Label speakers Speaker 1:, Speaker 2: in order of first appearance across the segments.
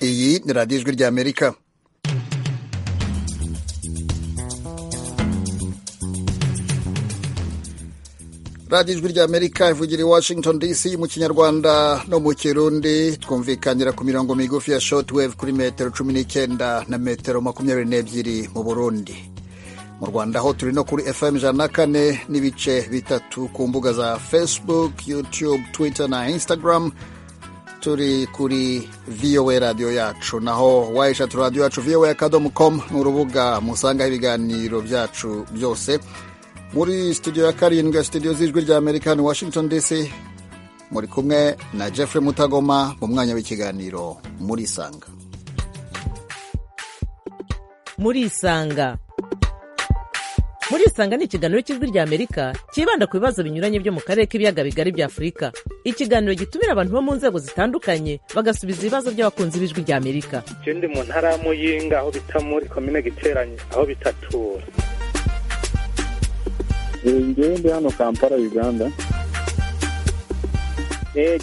Speaker 1: iyi ni radiyo ijwi ry'amerika radiyo ijwi ry'amerika ivugira i washington dc mu kinyarwanda no mu kirundi twumvikanira ku mirongo migufi ya shotwave kuri metero cumi n'icyenda na metero makumyabiri n'ebyiri mu burundi mu rwanda ho turi no kuri fm ijana na kane n'ibice bitatu ku mbuga za facebook youtube twitter na instagram turi kuri vowa radiyo yacu naho wayishatu radiyo yacu vowa akadomo komu ni urubuga musangaho ibiganiro byacu byose muri studio ya karindwi ya studio z'ijwi rya amerika ni washington dc muri kumwe na jeffrey mutagoma mu mwanya w'ikiganiro muri isanga
Speaker 2: muri isanga muri isanga ni ikiganiro cy'ijwi rya amerika cyibanda ku bibazo binyuranye byo mu karere k'ibiyaga bigari bya afurika ikiganiro gitumira abantu bo mu nzego zitandukanye bagasubiza ibibazo by'abakunzi b'ijwi rya amerika
Speaker 3: icyo ndi mu ntara y'amuyinga aho bita muri komine giteranye aho bitatura
Speaker 4: ngewe ndi hano kampala uganda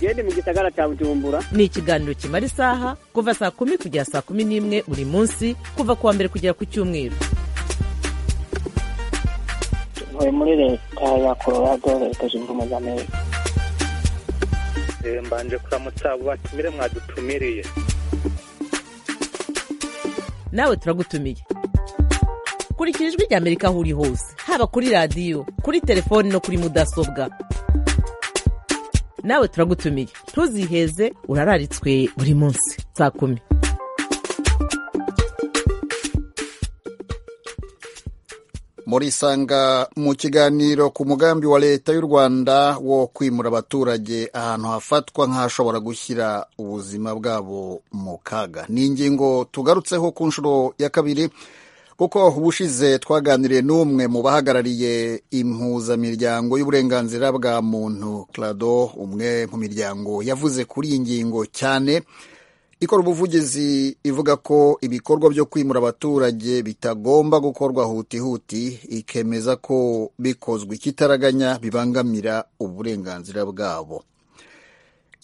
Speaker 5: genda mu gisagara cya bujumbura
Speaker 2: ni ikiganiro kimara isaha kuva saa kumi kugera saa kumi n'imwe buri munsi kuva ku wa mbere kugera ku cyumweru
Speaker 6: tuvuye muri leta ya colorado leta zunze ubumwe za amerika
Speaker 3: mbanje kuramutsa abo batumire mwadutumiriye
Speaker 2: nawe turagutumiye kurikira ijwi rya amerika aho uri hose haba kuri radiyo kuri telefoni no kuri mudasobwa nawe turagutumiye ntuziheze urararitswe buri munsi saa kumi
Speaker 1: muri isanga mu kiganiro ku mugambi wa leta y'u rwanda wo kwimura abaturage ahantu hafatwa nk'ahashobora gushyira ubuzima bwabo mu kaga ni ingingo tugarutseho ku nshuro ya kabiri kuko ubushize twaganiriye n'umwe mu bahagarariye impuzamiryango y'uburenganzira bwa muntu clado umwe mu miryango yavuze kuri iyi ngingo cyane ikora ubuvugizi ivuga ko ibikorwa byo kwimura abaturage bitagomba gukorwa hutihuti ikemeza ko bikozwe ikitaraganya bibangamira uburenganzira bwabo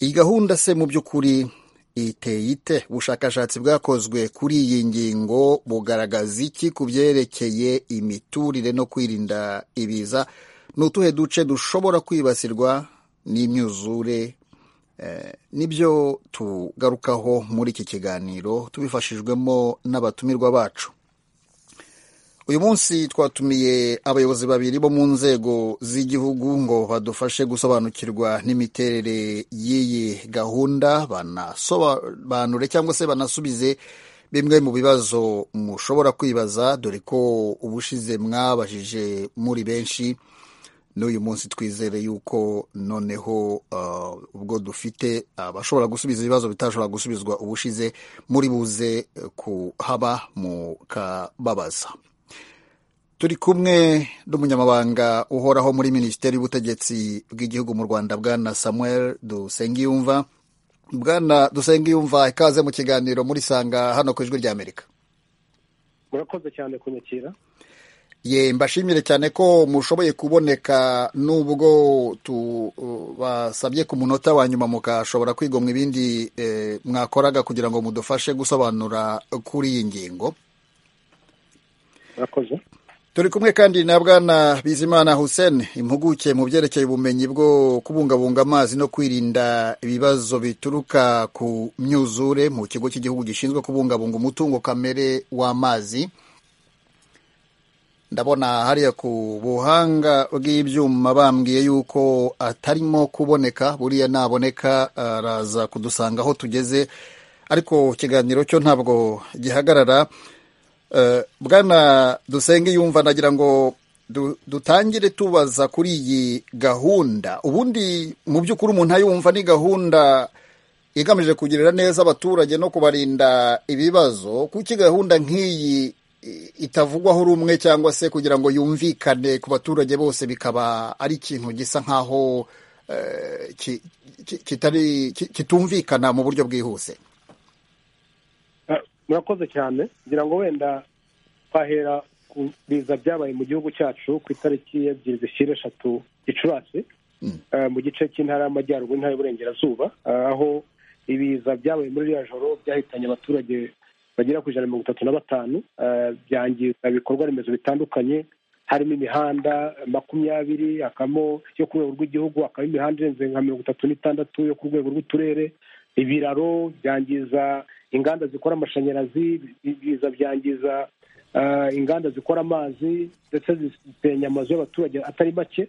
Speaker 1: iyi gahunda se mu by'ukuri iteye ite ubushakashatsi bwakozwe kuri iyi ngingo bugaragaza iki ku byerekeye imiturire no kwirinda ibiza ni utuhe duce dushobora kwibasirwa n'imyuzure nibyo tugarukaho muri iki kiganiro tubifashijwemo n'abatumirwa bacu uyu munsi twatumiye abayobozi babiri bo mu nzego z'igihugu ngo badufashe gusobanukirwa n'imiterere y'iyi gahunda banasobanure cyangwa se banasubize bimwe mu bibazo mushobora kwibaza dore ko ubushize mwabajije muri benshi n'uyu munsi twizere yuko noneho ubwo dufite abashobora gusubiza ibibazo bitashobora gusubizwa ubushize muri buze kuhaba mukababaza turi kumwe n'umunyamabanga uhoraho muri minisiteri y'ubutegetsi bw'igihugu mu rwanda bwana samuel dusengiyumva bwana dusengiyumva ikaze mu kiganiro muri sanga hano ku ijwi ry'amerika
Speaker 7: murakoze cyane kunyakira
Speaker 1: ye mbashimire cyane ko mushoboye kuboneka nubwo tubasabye ku munota wa nyuma mukashobora kwigomwa ibindi mwakoraga kugira ngo mudufashe gusobanura kuri iyi ngingo
Speaker 7: murakoze
Speaker 1: turi kumwe kandi na bwana bizimana hussein impuguke mu byerekeye ubumenyi bwo kubungabunga amazi no kwirinda ibibazo bituruka ku myuzure mu kigo cy'igihugu gishinzwe kubungabunga umutungo kamere w'amazi ndabona hariya ku buhanga bw'ibyuma bambwiye yuko atarimo kuboneka buriya naboneka araza kudusanga aho tugeze ariko ikiganiro cyo ntabwo gihagarara bwana dusenge yumva nagira ngo dutangire tubaza kuri iyi gahunda ubundi mu by'ukuri umuntu ayumva ni gahunda igamije kugirira neza abaturage no kubarinda ibibazo kuki gahunda nk'iyi itavugwaho rumwe cyangwa se kugira ngo yumvikane ku baturage bose bikaba ari ikintu gisa nk'aho kitumvikana mu buryo bwihuse
Speaker 7: murakoze cyane kugira ngo wenda twahera ku biza byabaye mu gihugu cyacu ku itariki ebyiri zishyira eshatu gicurasi mu gice cy'intara y'amajyaruguru n'intara y'uburengerazuba aho ibiza byabaye muri ririya joro byahitanye abaturage bagera ku ijana na mirongo itatu na batanu eh, byangiza ibikorwa remezo bitandukanye harimo imihanda makumyabiri hakabamo yo ku rwego rw'igihugu hakabamo imihanda irenze nka mirongo itatu n'itandatu yo ku rwego rw'uturere ibiraro byangiza inganda zikora amashanyarazi ibiza byangiza eh, inganda zikora amazi ndetse zisenya amazu y'abaturage atari make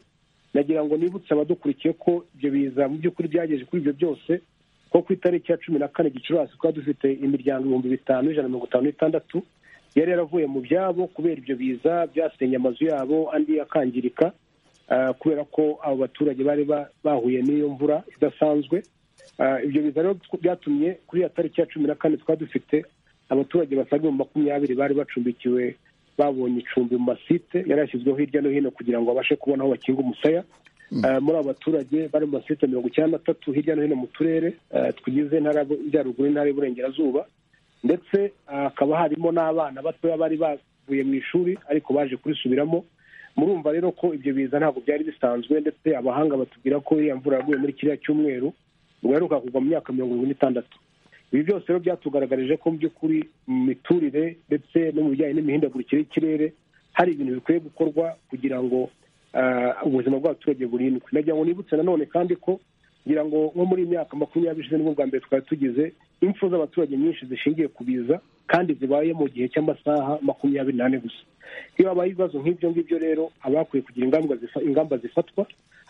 Speaker 7: nagira ngo nibutse abadukurikiye ko ibyo biza mu by'ukuri byagejeje kuri ibyo byose ko ku itariki ya cumi na kane gicurasi twari dufite imiryango ibihumbi bitanu ijana na mirongo itanu n'itandatu yari yaravuye mu byabo kubera ibyo biza byasenye amazu yabo andi akangirika ah, kubera ko abo baturage bari ba- bahuye n'iyo mvura idasanzwe Ah, ibyo biza rero byatumye kuri ya tariki ya cumi na kane twari dufite abaturage basaga ibihumbi makumyabiri bari bacumbikiwe babonye icumbi mu masite yari yashyizweho hirya no hino kugira ngo babashe kubona aho bakinga umusaya Eh, muri abo baturage bari mu masite mirongo icyenda na tatu hirya no hino mu turere eh, tugize intara y'Amajyaruguru n'intara y'Iburengerazuba ndetse ah, hakaba harimo n'abana batoya bari bavuye mu ishuri ariko baje kurisubiramo murumva rero ko ibyo biza ntabwo byari bisanzwe ndetse abahanga batubwira ko iriya mvura yaguye muri kiriya cyumweru ngo yaheruka kugwa mu myaka mirongo irindwi n'itandatu ibi byose rero byatugaragarije ko mu by'ukuri mu miturire ndetse no mu bijyanye n'imihindagurikire y'ikirere hari ibintu bikwiye gukorwa kugira ngo ah, ubuzima bw'abaturage burindwe nagira ngo nibutse nanone kandi ko ngira ngo nko muri iyi myaka makumyabiri ishize nibwo bwa mbere twari tugize impfu z'abaturage nyinshi zishingiye ku biza kandi zibaye mu gihe cy'amasaha makumyabiri n'ane gusa iyo habaye ibibazo nk'ibyo ngibyo rero haba hakwiye kugira ingamba zifa- ingamba zifatwa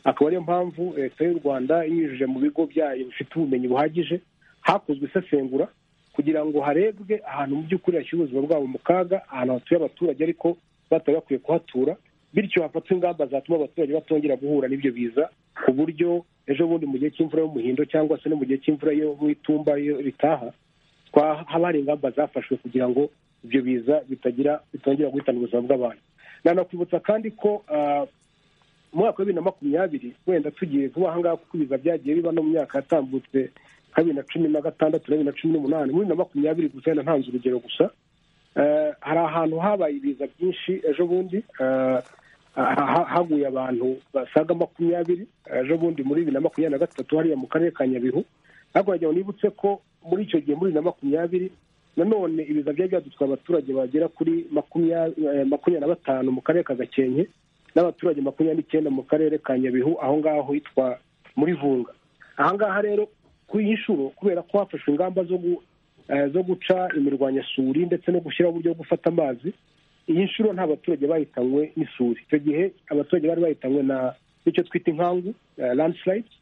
Speaker 7: akaba ariyo mpamvu leta y'u rwanda inyujije mu bigo byayo bifite ubumenyi buhagije hakozwe isesengura kugira ngo harebwe ahantu mu by'ukuri hashyira ubuzima bwabo mu kaga ahantu hatuye abaturage ariko batari bakwiye kuhatura bityo hafatwa ingamba zatuma abaturage batongera guhura n'ibyo biza ku buryo ejo bundi mu gihe cy'imvura y'umuhindo cyangwa se no mu gihe cy'imvura yo mu itumba iyo ritaha twa- haba hari ingamba zafashwe kugira ngo ibyo biza bitagira bitongera guhitana ubuzima bw'abantu nanakwibutsa kandi ko ah, mu mwaka wa bibiri na makumyabiri wenda tugiye vuba aha ngaha kuko ibiza byagiye biba no mu myaka yatambutse nka bibiri na cumi na gatandatu na bibiri na cumi n'umunani muri bibiri na makumyabiri gusa wenda ntanze urugero gusa Eh, hari ahantu habaye ibiza byinshi ejo bundi eh, ha- ha- haguye abantu basaga makumyabiri ejo bundi muri bibiri na makumyabiri na gatatu hariya mu karere ka nyabihu ariko wagira ngo nibutse ko muri icyo gihe muri bibiri na makumyabiri nanone ibiza byari byadutwaye abaturage bagera kuri makumya- eh, makumyabiri na batanu mu karere ka gakenke n'abaturage makumyabiri n'icyenda mu karere ka nyabihu aho ngaho hitwa muri vunga aha ngaha rero kuri iyi nshuro kubera ko hafashwe ingamba zo gu- eh, zo guca imirwanyasuri ndetse no gushyiraho uburyo bwo gufata amazi iyi nshuro nta baturage bahitanywe n'isuri icyo gihe abaturage bari bahitanywe na n'icyo twita inkangu landslides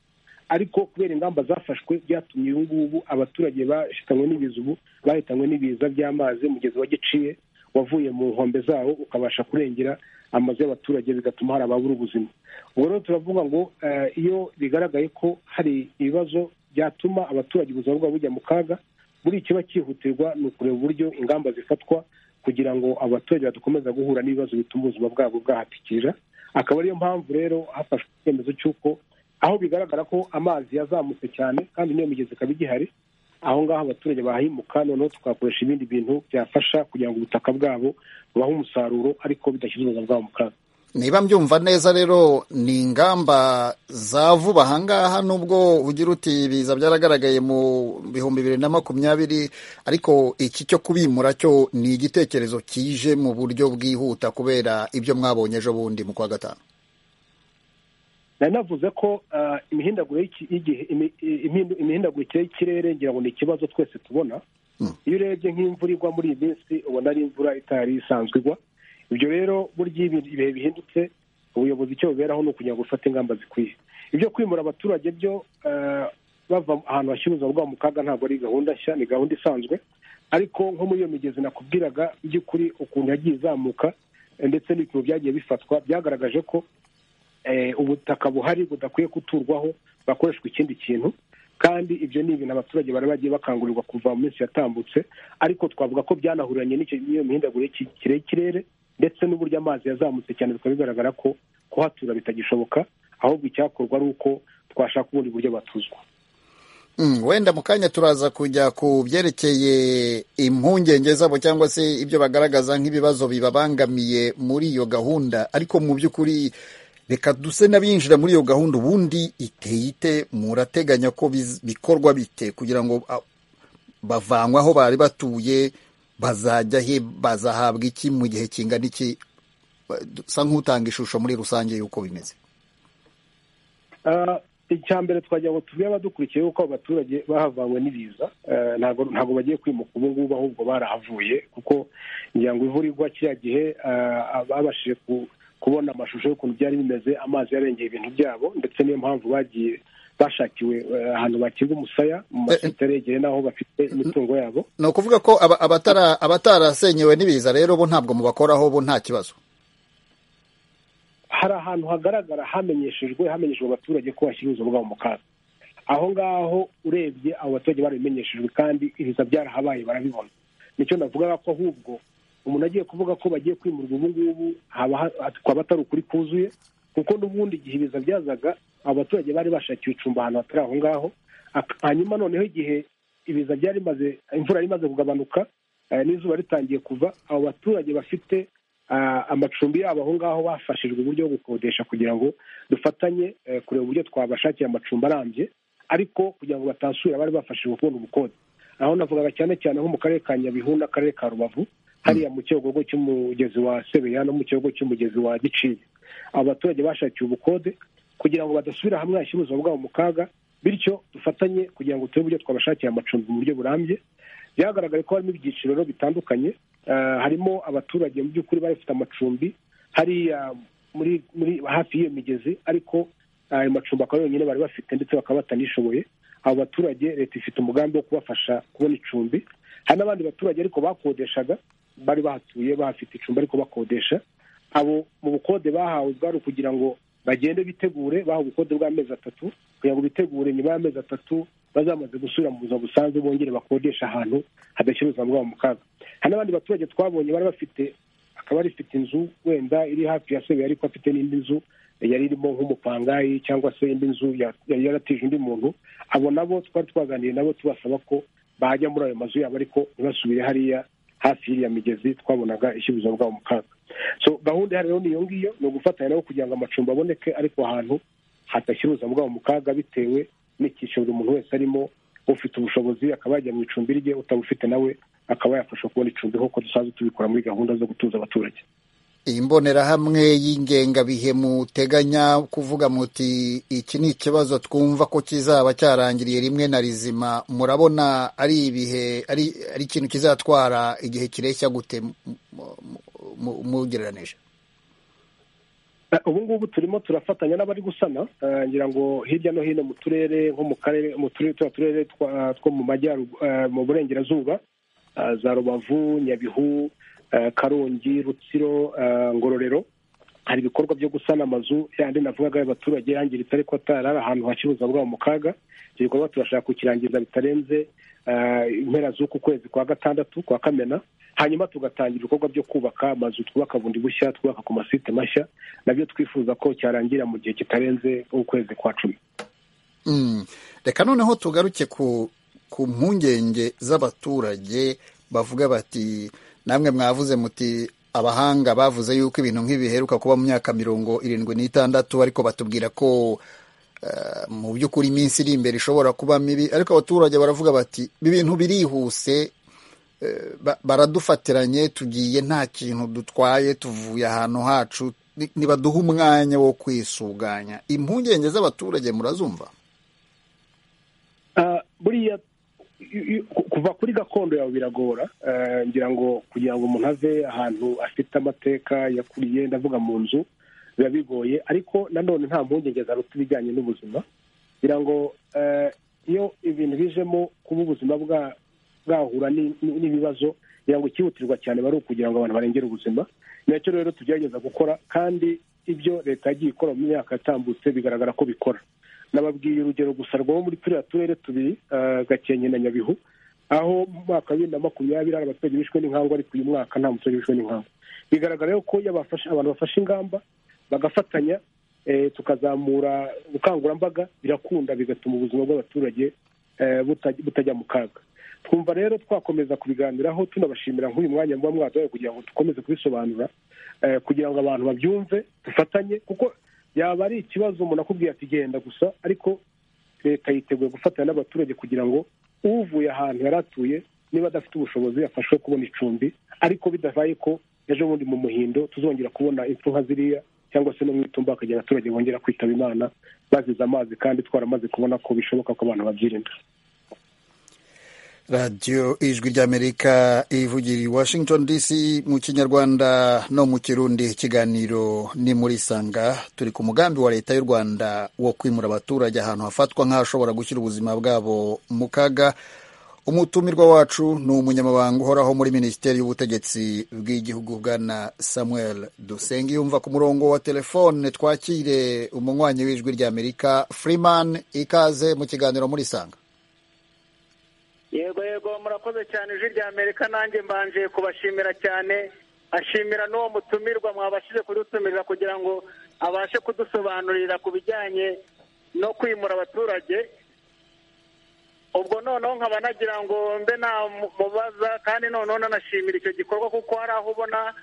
Speaker 7: ariko kubera ingamba zafashwe byatumye ubu ngubu abaturage bashitanwe n'ibiza ubu bahitanywe n'ibiza by'amazi umugezi wa giciye wavuye mu nkombe zawo ukabasha kurengera amazu y'abaturage bigatuma hari ababura ubuzima ubwo rero turavuga ngo eh, iyo bigaragaye ko hari ibibazo byatuma abaturage ubuzima bwabo bujya mu kaga buri ikiba cyihutirwa ni ukureba uburyo ingamba zifatwa kugira ngo abaturage badakomeza guhura n'ibibazo bituma ubuzima bwabo bwahatikira akaba ariyo mpamvu rero hafashwe icyemezo cy'uko aho bigaragara ko amazi yazamutse cyane kandi n'iyo migezi ikaba igihari aho ngaho abaturage bahimuka noneho tukakoresha ibindi bintu byafasha kugira ngo ubutaka bwabo bubahe umusaruro ariko bidashyize ubuzima bwabo mu kaga
Speaker 1: niba mbyumva neza rero ni ingamba za vuba ahangaha nubwo ugira uti ibiza byaragaragaye mu bihumbi bibiri na makumyabiri ariko iki cyo kubimura cyo ni igitekerezo kije mu buryo bwihuta kubera ibyo mwabonye ejo bundi mu kwa gatanu
Speaker 7: nari navuze ko ah, imihindagurikire y'iki- y'igihe- imi- imihindu- imihindagurikire y'ikirere ngira ngo ni ikibazo twese tubona iyo urebye nk'imvura igwa muri iyi minsi ubona ari imvura itari isanzwe igwa ibyo rero burya iyo ibihe bihindutse ubuyobozi icyo buberaho ni ukugira ngo bufate ingamba zikwiye ibyo kwimura abaturage byo ah, bava ahantu hashyira ubuzima bwabo mu kaga ntabwo ari gahunda nshya ni gahunda isanzwe ariko nko muri iyo migezi nakubwiraga by'ukuri ukuntu yagiye izamuka eh, ndetse n'ibipimo byagiye bifatwa byagaragaje ko eh, ubutaka buhari budakwiye guturwaho bakoreshwa ikindi kintu kandi ibyo ni ibintu abaturage bari bagiye bakangurirwa kuva mu minsi yatambutse ariko twavuga ko byanahuranye n'icyo- n'iyo mihindagurikire y'iki- y'ikirere ndetse n'uburyo amazi yazamutse cyane bikaba bigaragara ko kuhatura bitagishoboka ahubwo icyakorwa ari uko twashaka ubundi buryo batuzwa
Speaker 1: Mm, wenda mu kanya turaza kujya ku byerekeye impungenge zabo cyangwa se ibyo bagaragaza nk'ibibazo bibabangamiye muri iyo gahunda ariko mu by'ukuri reka duse n'abinjira muri iyo gahunda ubundi iteye ite murateganya ko biz- bikorwa bite kugira ngo a- bavanywe aho bari batuye bazajya he bazahabwa iki mu gihe kingana iki Ba- du- sa nk'utanga ishusho muri rusange y'uko bimeze
Speaker 7: Ah, icya mbere twagira ngo tubwire abadukurikiye yuko abo baturage bahavanywe n'ibiza Eh, ntabwo ntabwo bagiye kwimuka ubu ngubu ahubwo barahavuye kuko ngira ngo ivurirwa kiriya gihe ah, babashije ku- kubona amashusho y'ukuntu byari bimeze amazi yarengeye ibintu byabo ndetse niyo mpamvu bagiye bashakiwe eh, ahantu bakirwa umusaya mu masenteri yegereye n'aho bafite imitungo yabo
Speaker 1: ni ukuvuga ko aba- abatara- abatarasenyewe n'ibiza rero bo ntabwo mubakoraho bo nta kibazo
Speaker 7: hari ahantu hagaragara hamenyeshejwe hamenyeshejwe abaturage ko bashyira ubuzima bwabo mu kaga aho ngaho urebye abo baturage barabimenyeshejwe kandi ibiza byarahabaye barabibona nicyo navugaga ko ahubwo umuntu agiye kuvuga ko bagiye kwimurwa ubu ngubu haba ha- twaba atari ukuri kuzuye kuko n'ubundi igihe ibiza byazaga abo baturage bari bashakiwe icumbi ahantu hatari aho ngaho Ak- hanyuma noneho igihe ibiza byari bimaze imvura yari imaze kugabanuka eh, n'izuba ritangiye kuva abo baturage bafite ah, amacumbi yabo aho ngaho bafashijwe uburyo bwo gukodesha kugira ngo dufatanye eh, kureba uburyo twabashakira amacumbi arambye ariko kugira ngo batasubira bari bafashijwe kubona ubukode aho navugaga cyane cyane nko mu karere ka nyabihu n'akarere ka rubavu hariya mu cyogogo cy'umugezi wa sebeya no mu cyogogo cy'umugezi wa giciye abo baturage bashakiye ubukode kugira ngo badasubira hamwe hashyira ubuzima bwabo mu kaga bityo dufatanye kugira ngo turebe uburyo twabashakira amacumbi mu buryo burambye byagaragaye ko harimo ibyiciro rero bitandukanye Eh, harimo abaturage mu by'ukuri bari bafite amacumbi hariya muri muri hafi y'iyo migezi ariko ayo macumbi akaba yonyine bari bafite ndetse bakaba batanishoboye abo baturage leta ifite umugambi wo kubafasha kubona icumbi hari n'abandi baturage ariko bakodeshaga bari bahatuye bahafite icumbi ariko bakodesha abo mu bukode bahawe bwari ukugira ngo bagende bitegure bahawe ubukode bw'amezi atatu kugira ngo bitegure nyuma y'amezi atatu bazamaze gusubira mu buzima busanzwe bongere bakodesha ahantu hadashyira ubuzima bwabo mu kaga hari n'abandi baturage twabonye bari bafite akaba rifite inzu wenda iri hafi ya sebe ariko afite n'indi nzu yari irimo nk'umupangayi cyangwa se indi nzu ya- yari yaratije undi muntu abo nabo twari twaganiriye nabo tubasaba ko bajya muri ayo mazu yabo ariko ntibasubire hariya hafi y'iriya migezi twabonaga ishyira ubuzima bwabo mu kaga so gahunda ihari rero ni iyo ngiyo ni ugufatanya nabo kugira ngo amacumbi aboneke ariko ahantu hadashyira ubuzima bwabo mu kaga bitewe n'icyiciro buri muntu wese arimo ufite ubushobozi akaba yajya mu icumbi rye utabufite nawe akaba yafasha kubona icumbi nk'uko dusanzwe tubikora muri gahunda zo gutuza abaturage
Speaker 1: iyi mbonerahamwe y'ingengabihe muteganya kuvuga muti iki ni ikibazo twumva ko kizaba cyarangiriye rimwe na rizima murabona ari ibihe ari ari ikintu kizatwara igihe kireshya gute mu- mu- mu- mugereranije
Speaker 7: Eh, ubu ngubu turimo turafatanya n'abari gusana eh, ngira ngo hirya no hino mu turere nko mu karere mu turere turiya turere twa- two mu majyaruguru mu burengerazuba eh, za rubavu nyabihu eh, karongi rutsiro eh, ngororero hari ibikorwa byo gusana amazu yandi navugaga y'abaturage yangiritse ariko atari ari ahantu hacuruza bwabo mu kaga icyo gikorwa turashaka kukirangiza bitarenze eh, impera z'uku kwezi kwa gatandatu kwa kamena hanyuma tugatangira ibikorwa byo kubaka amazu twubaka bundi bushya twubaka ku masite mashya nabyo twifuza ko cyarangira mu gihe kitarenze ukwezi kwa cumi
Speaker 1: Mm. reka noneho tugaruke ku ku mpungenge z'abaturage bavuga bati namwe mwavuze muti abahanga bavuze yuko ibintu nk'ibiheruka kuba mu myaka mirongo irindwi n'itandatu ariko batubwira ko eh, mu by'ukuri iminsi iri imbere ishobora kuba mibi ariko abaturage baravuga bati ibi bintu birihuse eh, ba- baradufatiranye tugiye nta kintu dutwaye tuvuye ahantu hacu Ni- nibaduha umwanya wo kwisuganya impungenge z'abaturage murazumva
Speaker 7: Ah, buriya i- i- ku- kuva kuri gakondo yawe biragora Eh, ngira ngo kugira ngo umuntu ave ahantu afite amateka yakuriye ndavuga mu nzu biba bigoye ariko nanone nta mpungenge zaruta ibijyanye n'ubuzima kugira ngo eh, iyo ibintu bijemo kuba ubuzima bwa- bwahura ni- ni- n'ibibazo kugira ngo ikihutirwa cyane bari ukugira ngo abantu barengere ubuzima nacyo rero tugerageza gukora kandi ibyo leta yagiye ikora mu myaka yatambutse bigaragara ko bikora nababwiye urugero gusa rwo muri turiya turere tubiri eh, gakenke na nyabihu aho mu mwaka wa bibiri na makumyabiri hari abaturage bishwe n'inkangu ariko uyu mwaka nta muturage wishwe n'inkangu bigaragara rero ko iyo abafashe- abantu bafashe ingamba bagafatanya eh, tukazamura ubukangurambaga birakunda bigatuma ubuzima bw'abaturage eh, butaj- butajya mu kaga twumva rero twakomeza kubiganiraho tunabashimira nk'uyu mwanya muba mwaduhaye kugira ngo dukomeze kubisobanura eh, kugira ngo abantu babyumve dufatanye kuko yaba ari ikibazo umuntu akubwiye ati genda gusa ariko leta yiteguye gufatanya n'abaturage kugira ngo uvuye ahantu yari atuye niba adafite ubushobozi afashwe kubona icumbi ariko bidabaye ko ejo bundi mu muhindo tuzongera kubona impfu nka ziriya cyangwa se no mu itumba hakagira abaturage bongera kwitaba imana bazize amazi kandi twaramaze kubona ko bishoboka ko abantu babyirinda
Speaker 1: radiyo ijwi ry'amerika ivugira i washington dc mu kinyarwanda no mu kirundi ikiganiro ni muri sanga turi ku mugambi wa leta y'u rwanda wo kwimura abaturage ahantu hafatwa nk'ahashobora gushyira ubuzima bwabo mu kaga umutumirwa wacu ni umunyamabanga uhoraho muri minisiteri y'ubutegetsi bw'igihugu bwana samuel dusenge yumva ku murongo wa telefone twakire umunywanyi w'ijwi ry'amerika freeman ikaze mu kiganiro muri sanga
Speaker 8: yego yego murakoze cyane ijwi rya amerika nanjye mbanje kubashimira cyane ashimira n'uwo mutumirwa mwabashije kudutumirira kugira ngo abashe kudusobanurira ku bijyanye no kwimura abaturage ubwo noneho nkaba nagira ngo mbe namubaza kandi noneho nanashimira icyo gikorwa kuko hari aho ubona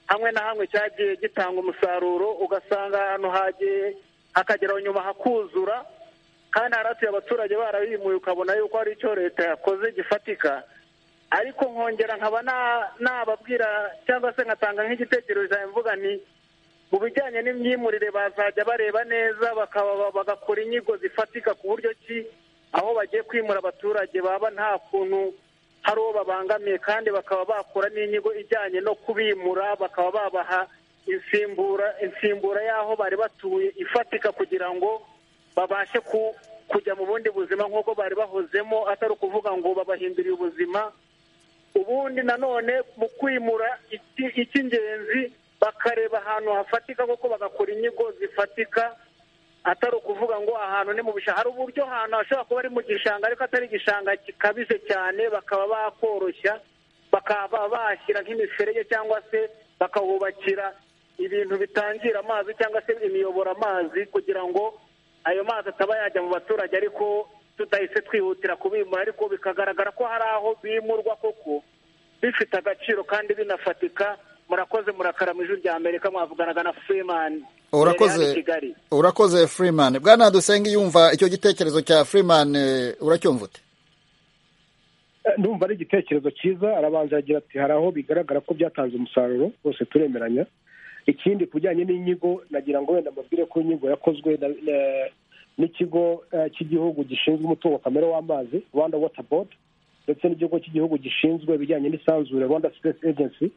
Speaker 8: hamwe na hamwe cyagiye gitanga umusaruro ugasanga ahantu hagiye hakageraho nyuma hakuzura kandi haratuye abaturage barabimuye ukabona yuko hari icyo leta yakoze gifatika ariko nkongera nkaba nababwira cyangwa se nkatanga nk'igitekerezo mvuga ni mu bijyanye n'imyimurire bazajya bareba neza bagakora inyigo zifatika ku buryo ki aho bagiye kwimura abaturage baba nta kuntu hari uwo babangamiye kandi bakaba bakora n'inyigo ijyanye no kubimura bakaba babaha insimbura insimbura y'aho bari batuye ifatika kugira ngo babashe kujya mu bundi buzima nk'uko bari bahozemo atari ukuvuga ngo babahinduriye ubuzima ubundi nanone mu kwimura icy'ingenzi bakareba ahantu hafatika kuko bagakora inyigo zifatika atari ukuvuga ngo ahantu ni mu bishanga hari uburyo ahantu hashobora kuba ari mu gishanga ariko atari igishanga gikabije cyane bakaba bakoroshya bakaba bashyira nk'imiferege cyangwa se bakahubakira ibintu bitangira amazi cyangwa se imiyobora amazi kugira ngo ayo mazi ataba yajya mu baturage ariko tudahise twihutira kubimura ariko bikagaragara ko hari aho bimurwa koko bifite agaciro kandi binafatika murakoze murakara mu ijwi rya amerika mwavuganaga na freeman
Speaker 1: urakoze urakoze freeman bwana dusenge yumva icyo gitekerezo cya freeman uracyumva ute
Speaker 7: ndumva ari igitekerezo cyiza arabanza aragira ati hari aho bigaragara ko byatanze umusaruro bose turemeranya ikindi ku bijyanye n'inyigo nagira ngo wenda mbabwire ko inyigo yakozwe n'ikigo cy'igihugu gishinzwe umutungo kamere w'amazi rwanda wota bodi ndetse n'ikigo cy'igihugu gishinzwe ibijyanye n'isanzure rwanda sipesi ejensi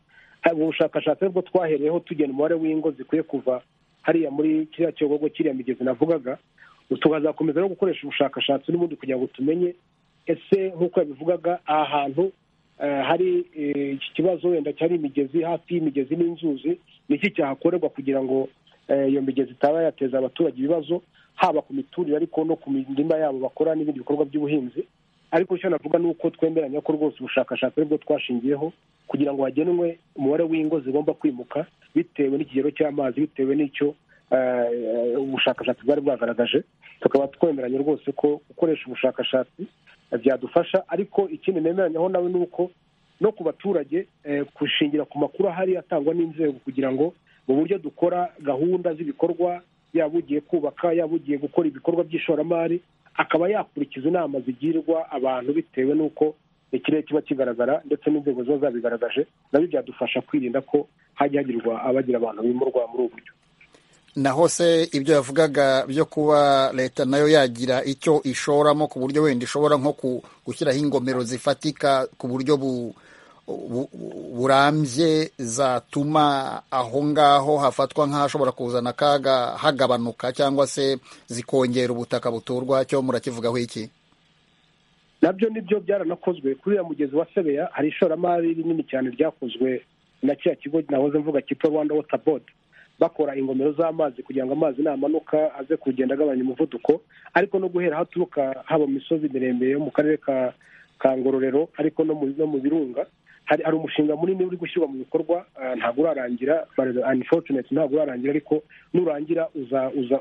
Speaker 7: ubu bushakashatsi aribwo twahereyeho tugena umubare w'ingo zikwiye kuva hariya muri kiriya cyogogo kiriya migezi navugaga tukazakomeza no gukoresha ubushakashatsi n'ubundi kugira ngo tumenye ese nk'uko yabivugaga aha hantu hari iki kibazo wenda cyari imigezi hafi y'imigezi n'inzuzi ni iki cyahakorerwa kugira ngo iyo migezi itaba yateza abaturage ibibazo haba ku miturire ariko no ku mirima yabo bakora n'ibindi bikorwa by'ubuhinzi ariko icyo navuga ni uko twemeranya ko rwose ubushakashatsi aribwo twashingiyeho kugira ngo hagenwe umubare w'ingo zigomba kwimuka bitewe n'ikigero cy'amazi bitewe n'icyo ubushakashatsi bwari bwagaragaje tukaba twemeranya rwose ko gukoresha ubushakashatsi byadufasha ariko ikindi nemeranyaho nawe ni uko no ku baturage gushingira ku makuru ahari atangwa n'inzego kugira ngo mu buryo dukora gahunda z'ibikorwa yaba ugiye kubaka yaba ugiye gukora ibikorwa by'ishoramari akaba yakurikiza inama zigirwa abantu bitewe n'uko ikirere kiba kigaragara ndetse n'inzego ziba zabigaragaje nabyo byadufasha kwirinda ko hajya hagirwa abagira abantu bimurwa muri ubu buryo
Speaker 1: na hose ibyo yavugaga byo kuba leta nayo yagira icyo ishoramo ku buryo wenda ishobora nko gushyiraho ingomero zifatika ku buryo burambye zatuma aho ngaho hafatwa nk'ahashobora kuzana akaga hagabanuka cyangwa se zikongera ubutaka buturwa cyo murakivugaho iki
Speaker 7: nabyo nibyo byaranakozwe kuri uriya mugezi wa sebeya hari ishoramari rinini cyane ryakozwe na kiriya kigo nahoze mvuga cyitwa rwanda wota bodi bakora ingomero z'amazi kugira ngo amazi namanuka aze kugenda agabanya umuvuduko ariko no guhera aho aturuka haba mu misozi miremire yo mu karere ka ngororero ariko no mu birunga hari umushinga munini uri gushyirwa mu bikorwa ntabwo urarangira unfortunate ntabwo urarangira ariko nurangira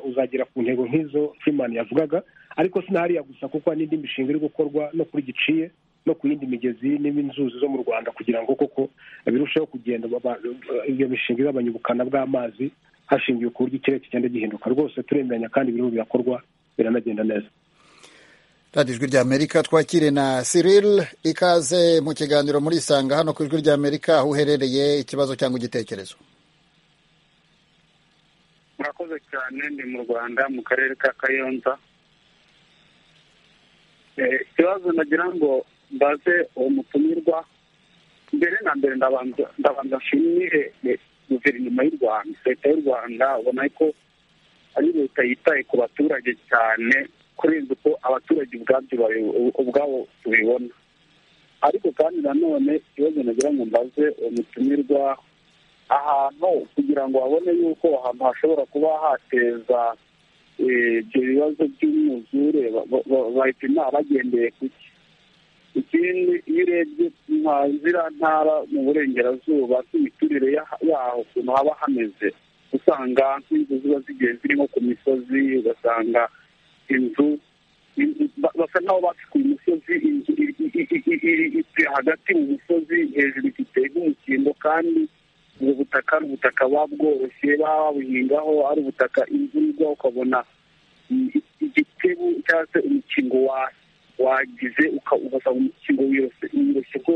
Speaker 7: uzagera ku ntego nk'izo Freeman yavugaga ariko sinahariya gusa kuko hari n'indi mishinga iri gukorwa no kuri giciye no ku yindi migezi n'inzuzi zo mu rwanda kugira ngo koko birusheho kugenda iyo mishinga igabanya ubukana bw'amazi hashingiwe ku buryo ikirere kigenda gihinduka rwose turemeranya kandi birimo birakorwa biranagenda neza
Speaker 1: radiyo ijwi ry'amerika twakire na Cyril ikaze mu kiganiro murisanga hano ku ijwi ry'amerika aho uherereye ikibazo cyangwa igitekerezo
Speaker 5: murakoze cyane ni mu rwanda mu karere ka kayonza ikibazo nagira ngo mbaze uwo mutumirwa mbere na mbere ndabanza nshimire guverinoma y'u rwanda leta y'u rwanda ubona ko ari leta yitaye ku baturage cyane kurenza uko abaturage ubwabyo ubwabo tubibona ariko kandi nanone ikibazo nagira ngo mbaze uwo mutumirwa ahantu kugira ngo babone yuko ahantu hashobora kuba hateza ibyo bibazo by'umwuzure bahita bagendeye ku cye ikindi iyo urebye nka ziriya ntara mu burengerazuba n'imiturire yaho ukuntu haba hameze usanga nk'inzu ziba zigiye ziri nko ku misozi ugasanga inzu basa n'aho bacukuye umusozi inzu iri hagati mu musozi hejuru ifite nk'umukingo kandi ubwo butaka ari ubutaka buba bworoshye baba babuhingaho ari ubutaka imvura ukabona igitebo cyangwa se umukingo wagize ugasanga umukingo wirose ko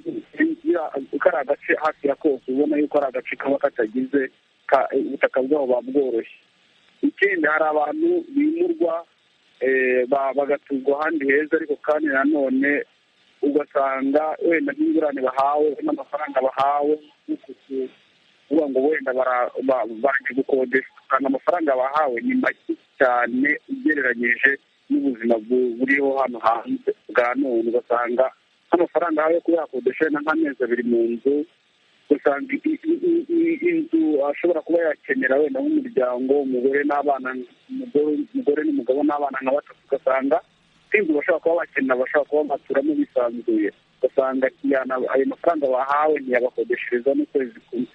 Speaker 5: ari agace hafi ya kose ubona yuko ari agace kaba katagize ubutaka bwabo buba bworoshye ikindi hari abantu bimurwa bagaturwa ahandi heza ariko kandi nanone ugasanga wenda nk'ingurane bahawe n'amafaranga bahawe uvuga ngo wenda baje gukodeshwa kandi amafaranga bahawe ni make cyane ugereranyije n'ubuzima buriho hano hanze bwa none ugasanga nk'amafaranga yo kuba yakodesha wenda nk'amezi abiri mu nzu ugasanga inzu ashobora kuba yakenera wenda nk'umuryango umugore n'abana umugore n'umugabo n'abana nka batatu ugasanga inzu bashobora kuba bakenera bashobora kuba baturamo bisanzuye ugasanga ayo mafaranga bahawe ntiyabakodeshereza n'ukwezi kumwe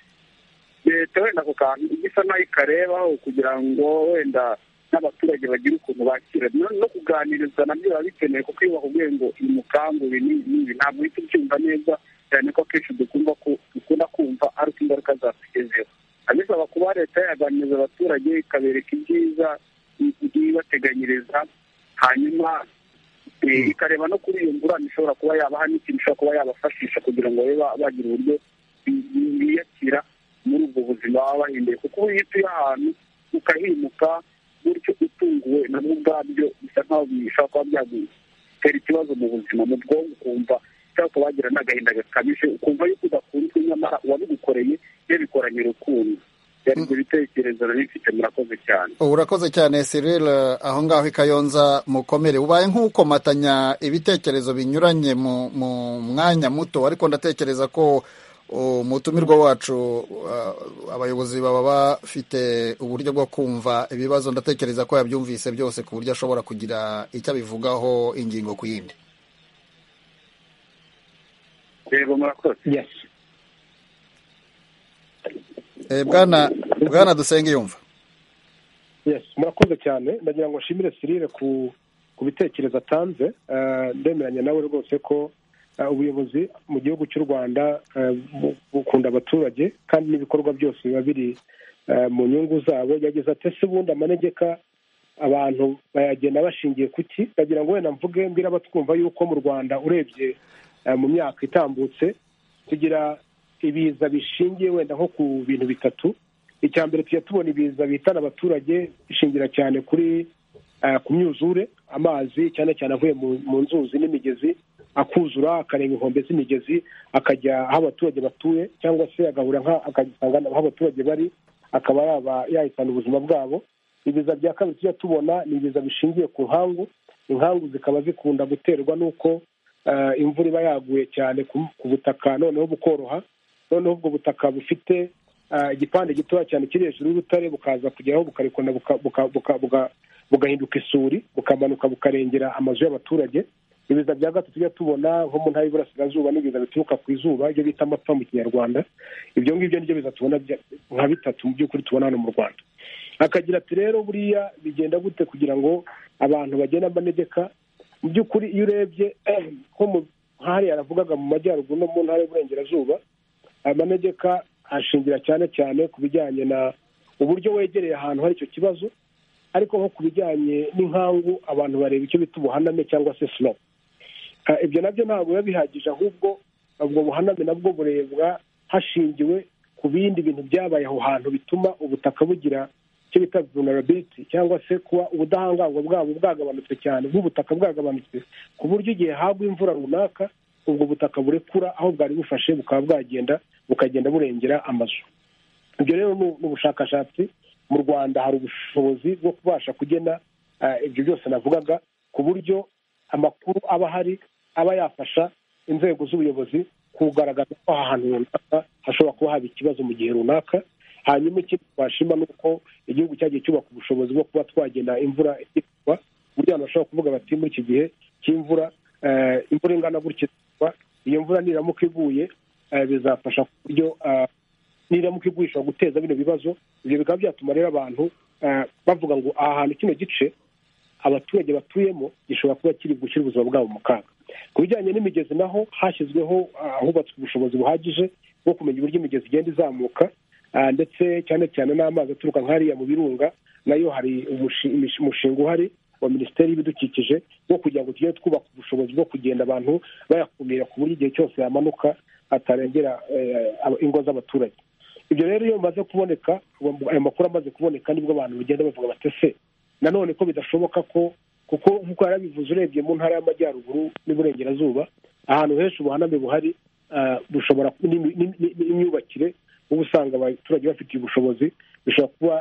Speaker 5: leta wenda ako kantu igisa nayo ikarebaho kugira ngo wenda n'abaturage bagire ukuntu bakira no kuganirizwa nabyo biba bikenewe kuko iyo bakubwiye ngo iyi mukangu ibi n'ibi ntabwo uhita ubyumva neza cyane ko akenshi dukunda dukunda kumva ari uko ingaruka zatugezeho abisaba kuba leta yaganiriza abaturage ikabereka ibyiza ibateganyiriza hanyuma ikareba no kuri iyo ngurane ishobora kuba yabaha n'ikintu ishobora kuba yabafashisha kugira ngo babe bagira uburyo biyakira muri ubwo buzima baba bahinduye kuko iyo utuye ahantu ukahimuka gutyo utunguwe nabwo ubwabyo bisa nkaho bishobora kuba byagutera ikibazo mu buzima mu bwonko ukumva cyangwa ukaba wagira n'agahinda gakabije ukumva yuko udakunzwe nyamara uwabigukoreye yabikoranye urukundo ibyo bitekerezo narifite murakoze cyane
Speaker 1: urakoze cyane Cyril aho ngaho ikayonza mukomere ubaye nk'ukomatanya ibitekerezo binyuranye mu mwanya muto ariko ndatekereza ko umutumirwa wacu abayobozi baba bafite uburyo bwo kumva ibibazo ndatekereza ko yabyumvise byose ku buryo ashobora kugira icyo abivugaho ingingo ku yindi
Speaker 5: reba murakoze
Speaker 1: bwana bwana dusenge yumva
Speaker 7: murakoze cyane ndagira ngo nshimire sirire ku bitekerezo atanze ndemeranya nawe rwose ko ubuyobozi mu gihugu cy'u rwanda bukunda abaturage kandi n'ibikorwa byose biba biri mu nyungu zabo yageze atese ubundi amanegeka abantu bayagenda bashingiye ku ki ndagira ngo wenda mvuge mbwira abatwumva yuko mu rwanda urebye mu myaka itambutse tugira ibiza bishingiye wenda nko ku bintu bitatu icya mbere tujya tubona ibiza bihitana abaturage bishingira cyane kuri ku myuzure amazi cyane cyane avuye mu nzuzi n'imigezi akuzura akarenga inkombe z'imigezi akajya aho abaturage batuye cyangwa se agahura akagisanga aho abaturage bari akaba yaba yahitana ubuzima bwabo ibiza bya kabiri tujya tubona ni ibiza bishingiye ku nkangu inkangu zikaba zikunda guterwa n'uko imvura iba yaguye cyane ku butaka noneho bukoroha noneho ubwo butaka bufite igipande gitoya cyane kiri hejuru y'urutare bukaza kugeraho bukarekona bugahinduka isuri bukamanuka bukarengera amazu y'abaturage ibiza bya gatatu tujya tubona nko mu ntara y'iburasirazuba n'ibiza bituruka ku izuba ibyo bita amapfa mu kinyarwanda ibyo ngibyo nibyo biza tubona nka bitatu mu by'ukuri tubona hano mu rwanda akagira ati rero buriya bigenda gute kugira ngo abantu bagende amanegeka mu by'ukuri iyo urebye nko mu hariya yaravugaga mu majyaruguru no mu ntara y'uburengerazuba amanegeka ashingira cyane cyane ku bijyanye na uburyo wegereye ahantu hari icyo kibazo ariko nko ku bijyanye n'inkangu abantu bareba icyo bita ubuhaname cyangwa se slope ibyo nabyo ntabwo biba bihagije ahubwo ubwo buhaname nabwo burebwa hashingiwe ku bindi bintu byabaye aho hantu bituma ubutaka bugira icyo bita vulnerability cyangwa se kuba ubudahangarwa bwabo bwagabanutse cyane bw'ubutaka bwagabanutse ku buryo igihe hagwa imvura runaka ubwo butaka burekura aho bwari bufashe bukaba bwagenda bukagenda burengera amazu ibyo rero ni ubushakashatsi mu rwanda hari ubushobozi bwo kubasha kugena ibyo byose navugaga ku buryo amakuru aba ahari aba yafasha inzego z'ubuyobozi kugaragaza ko aha hantu runaka hashobora kuba haba ikibazo mu gihe runaka hanyuma ikindi twashima ni uko igihugu cyagiye cyubaka ubushobozi bwo kuba twagena imvura ifatwa ku buryo abantu bashobora kuvuga bati muri iki gihe cy'imvura imvura ingana gutya iyo mvura niramuka iguye bizafasha ku buryo niramuka igurisha guteza bino bibazo ibyo bikaba byatuma rero abantu bavuga ngo aha hantu kino gice abaturage batuyemo gishobora kuba kiri gushyira ubuzima bwabo mu kaga ku bijyanye n'imigezi naho hashyizweho ahubatswe ubushobozi buhagije bwo kumenya uburyo imigezi igenda izamuka ndetse cyane cyane n'amazi aturuka nk'ariya mu birunga nayo hari umushinga uhari wa minisiteri y'ibidukikije wo kugira ngo tujye twubaka ubushobozi bwo kugenda abantu bayakumira ku buryo igihe cyose yamanuka atarengera ingo z'abaturage ibyo rero iyo bimaze kuboneka ayo makuru amaze kuboneka nibwo abantu bagenda bavuga batese nanone ko bidashoboka ko kuko nk'uko yarabivuze urebye mu ntara y'amajyaruguru n'iburengerazuba ahantu henshi ubuhaname buhari bushobora n'imyubakire uba usanga abaturage bafitiye ubushobozi bishobora kuba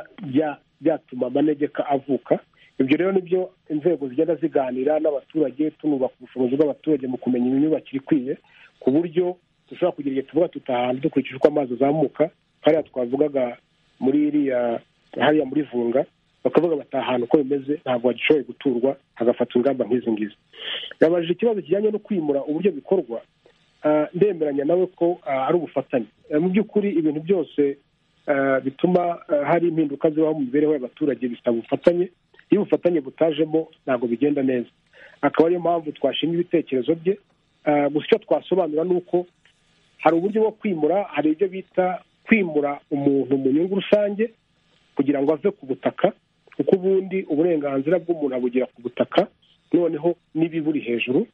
Speaker 7: byatuma amanegeka avuka ibyo rero nibyo inzego zigenda ziganira n'abaturage tunubaka ubushobozi bw'abaturage mu kumenya imyubakire ikwiye ku buryo dushobora kugira igihe tuvuga tuta ahantu dukurikije uko amazi azamuka hariya twavugaga muri iriya hariya muri vunga bakavuga bati ahantu uko bimeze ntabwo hagishoboye guturwa hagafata ingamba nk'izi ngizi yabajije ikibazo kijyanye no kwimura uburyo bikorwa ndemeranya nawe ko ari ubufatanye mu by'ukuri ibintu byose bituma hari impinduka zibaho mu mibereho y'abaturage bisaba ubufatanye iyo ubufatanye butajemo ntabwo bigenda neza akaba ariyo mpamvu twashima ibitekerezo bye gusa icyo twasobanura ni uko hari uburyo bwo kwimura hari ibyo bita kwimura umuntu mu nyungu rusange kugira ngo ave ku butaka kuko ubundi uburenganzira bw'umuntu abugira ku butaka noneho n'ibiburi hejuru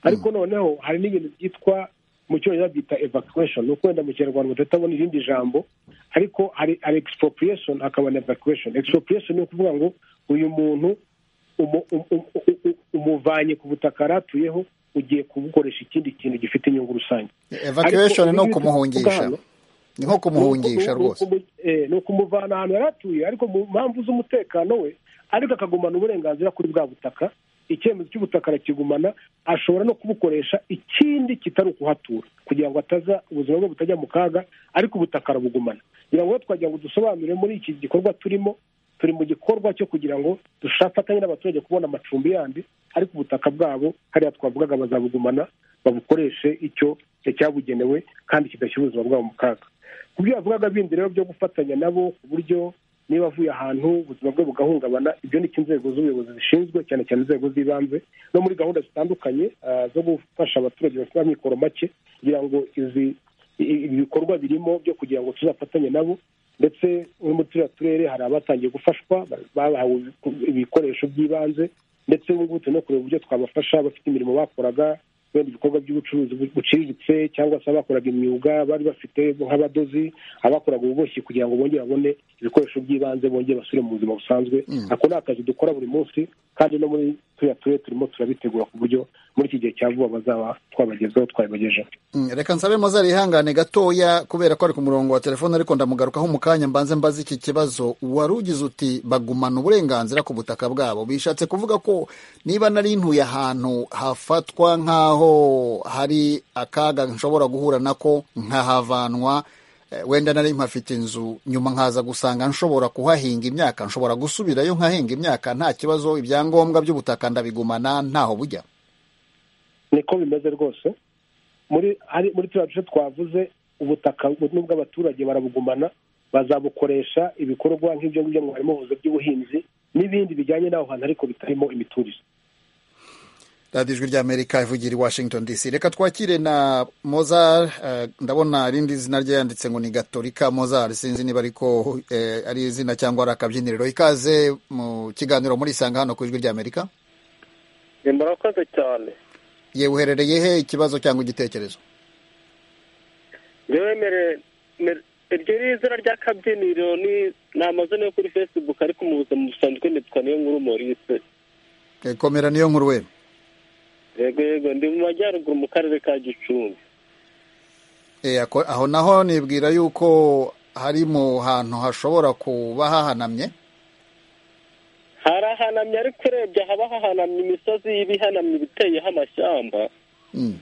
Speaker 7: ariko noneho hari n'ibintu byitwa mu cyongereza byita evacuation ni uko wenda mu kinyarwanda tutabona irindi jambo ariko hari hari expropriation hakaba na evacuation expropriation ni ukuvuga ngo uyu muntu umuvanye ku butaka yari atuyeho ugiye kubukoresha ikindi kintu gifite inyungu rusange
Speaker 1: evacuation ni ukumuhungisha ni nko kumuhungisha rwose
Speaker 7: ni ukumuvana ahantu yari atuye ariko mu mpamvu z'umutekano we ariko akagumana uburenganzira kuri bwa butaka icyemezo cy'ubutaka arakigumana ashobora no kubukoresha ikindi kitari ukuhatura kugira ngo ataza ubuzima bwe butajya mu kaga ariko ubutaka arabugumana kugira ngo twagira ngo dusobanure muri iki gikorwa turimo turi mu gikorwa cyo kugira ngo dufatanye n'abaturage kubona amacumbi yandi ariko ubutaka bwabo hariya twavugaga bazabugumana babukoreshe icyo cyabugenewe kandi kidashyira ubuzima bwabo mu kaga ku byo yavugaga bindi rero byo gufatanya nabo ku buryo niba avuye ahantu ubuzima bwe bugahungabana ibyo ni inzego z'ubuyobozi zishinzwe cyane cyane inzego z'ibanze no muri gahunda zitandukanye zo gufasha abaturage bafite amikoro make kugira ngo izi ibikorwa birimo byo kugira ngo tuzafatanye nabo ndetse no muri turiya turere hari abatangiye gufashwa bahawe ibikoresho by'ibanze ndetse ubu ngubu turi no kureba uburyo twabafasha bafite imirimo bakoraga wenda ibikorwa by'ubucuruzi buciriritse cyangwa se abakoraga imyuga bari bafite nk'abadozi abakoraga ububoshyi kugira ngo bongere babone ibikoresho by'ibanze bongere basubire mu buzima busanzwe ako ni akazi dukora buri munsi kandi no muri turiya turere turimo turabitegura ku buryo muri iki gihe cya vuba bazaba twabagezeho twabibagejeho
Speaker 1: reka nsabe mozari ihangane gatoya kubera ko ari ku murongo wa telefone ariko ndamugarukaho mu kanya mbanze mbaze iki kibazo wari ugize uti bagumana uburenganzira ku butaka bwabo bishatse kuvuga ko niba nari ntuye ahantu hafatwa nk'aho hari akaga nshobora guhura nako nkahavanwa wenda nari mpafite inzu nyuma nkaza gusanga nshobora kuhahinga imyaka nshobora gusubirayo nkahinga imyaka nta kibazo ibyangombwa by'ubutaka ndabigumana ntaho bujya
Speaker 7: niko bimeze rwose muri hari muri turiya duce twavuze ubutaka n'ubw'abaturage barabugumana bazabukoresha ibikorwa nk'ibyo ngibyo mwarimu buvuze by'ubuhinzi n'ibindi bijyanye n'aho hantu ariko bitarimo imiturire
Speaker 1: radiyo ijwi ry'amerika ivugira i washington dc reka twakire na mozar uh, ndabona irindi zina rye yanditse ngo ni gatorika mozar sinzi niba ariko uh, ari izina cyangwa ari akabyiniriro ikaze mu kiganiro muri isanga hano ku ijwi ry'amerika
Speaker 3: murakoze cyane
Speaker 1: yewe uherereye he ikibazo cyangwa igitekerezo
Speaker 3: yewe mere mere- iryo ni izina ry'akabyiniro ni ni amazina yo kuri facebook ariko mu buzima busanzwe nitwa niyo nkuru morise
Speaker 1: Eh, komera niyo nkuru we
Speaker 3: yego yego ndi mu majyaruguru mu karere ka gicumbi
Speaker 1: Eh, ako- aho naho nibwira yuko hari mu hantu hashobora kuba hahanamye
Speaker 3: harahanamye ariko urebye haba hahanamye imisozi y'ibihanamye ibiteyeho amashyamba
Speaker 1: Mm.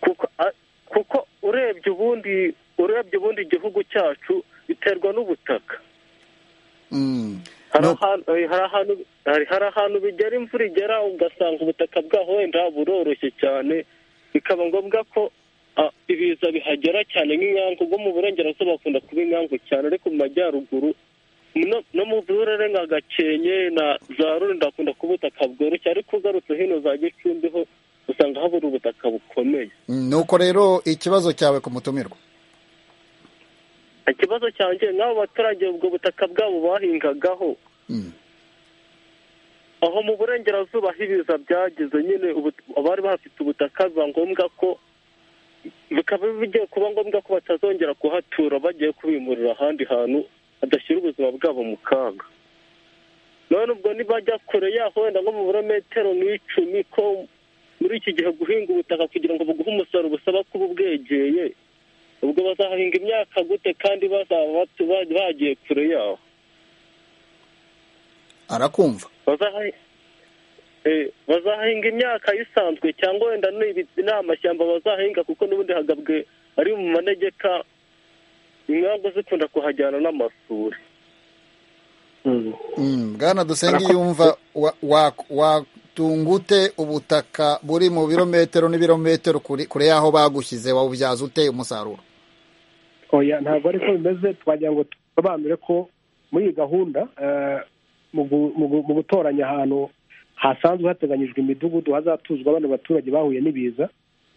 Speaker 3: kuko a- kuko urebye ubundi urebye ubundi igihugu cyacu biterwa n'ubutaka
Speaker 1: Mm.
Speaker 3: hari
Speaker 1: No-
Speaker 3: ahantu- eh, hari ahantu hari- hari ahantu bigera imvura igera ugasanga ubutaka bwaho wenda buroroshye cyane bikaba ngombwa ko ah, ibiza bihagera cyane nk'inkangu ubwo mu burengerazuba bakunda kuba inkangu cyane ariko mu majyaruguru no- no mu burere nka gakenke na za rulindo hakunda kuba ubutaka bworoshye ariko ugarutse hino za gicumbi ho usanga habura ubutaka bukomeye
Speaker 1: Mm, nuko rero ikibazo cyawe ku mutumirwa
Speaker 3: ikibazo cyanjye nk'abo baturage ubwo butaka bwabo bahingagaho
Speaker 1: Mm.
Speaker 3: aho mu burengerazuba aho ibiza byagize nyine ubu- abari bahafite ubutaka biba ngombwa ko bikaba bigiye kuba ngombwa ko batazongera kuhatura bagiye kubimurira ahandi hantu badashyira ubuzima bwabo mu kaga none ubwo nibajya kure yaho wenda nko mu birometero nk'icumi ko muri iki gihe guhinga ubutaka kugira ngo buguhe umusaruro busaba kuba ubwegeye ubwo bazahinga imyaka gute kandi bazaba batu- bagiye kure yaho
Speaker 1: arakumva
Speaker 3: bazaha- eh, bazahinga imyaka isanzwe cyangwa wenda n'ibiti n'amashyamba bazahinga kuko n'ubundi hagabwe ari mu manegeka inkangu zikunda kuhajyana n'amasuri
Speaker 1: Mm, bwana dusenge yumva wa- wa- watungute ubutaka buri mu birometero n'ibirometero kuri- kure y'aho bagushyize wawubyaza ute umusaruro
Speaker 7: oya ntabwo ariko bimeze twagira ngo tusobanure ko muri iyi gahunda eh, mu gu- mu gu- mu gutoranya ahantu hasanzwe hateganyijwe imidugudu hazatuzwa abana abaturage bahuye n'ibiza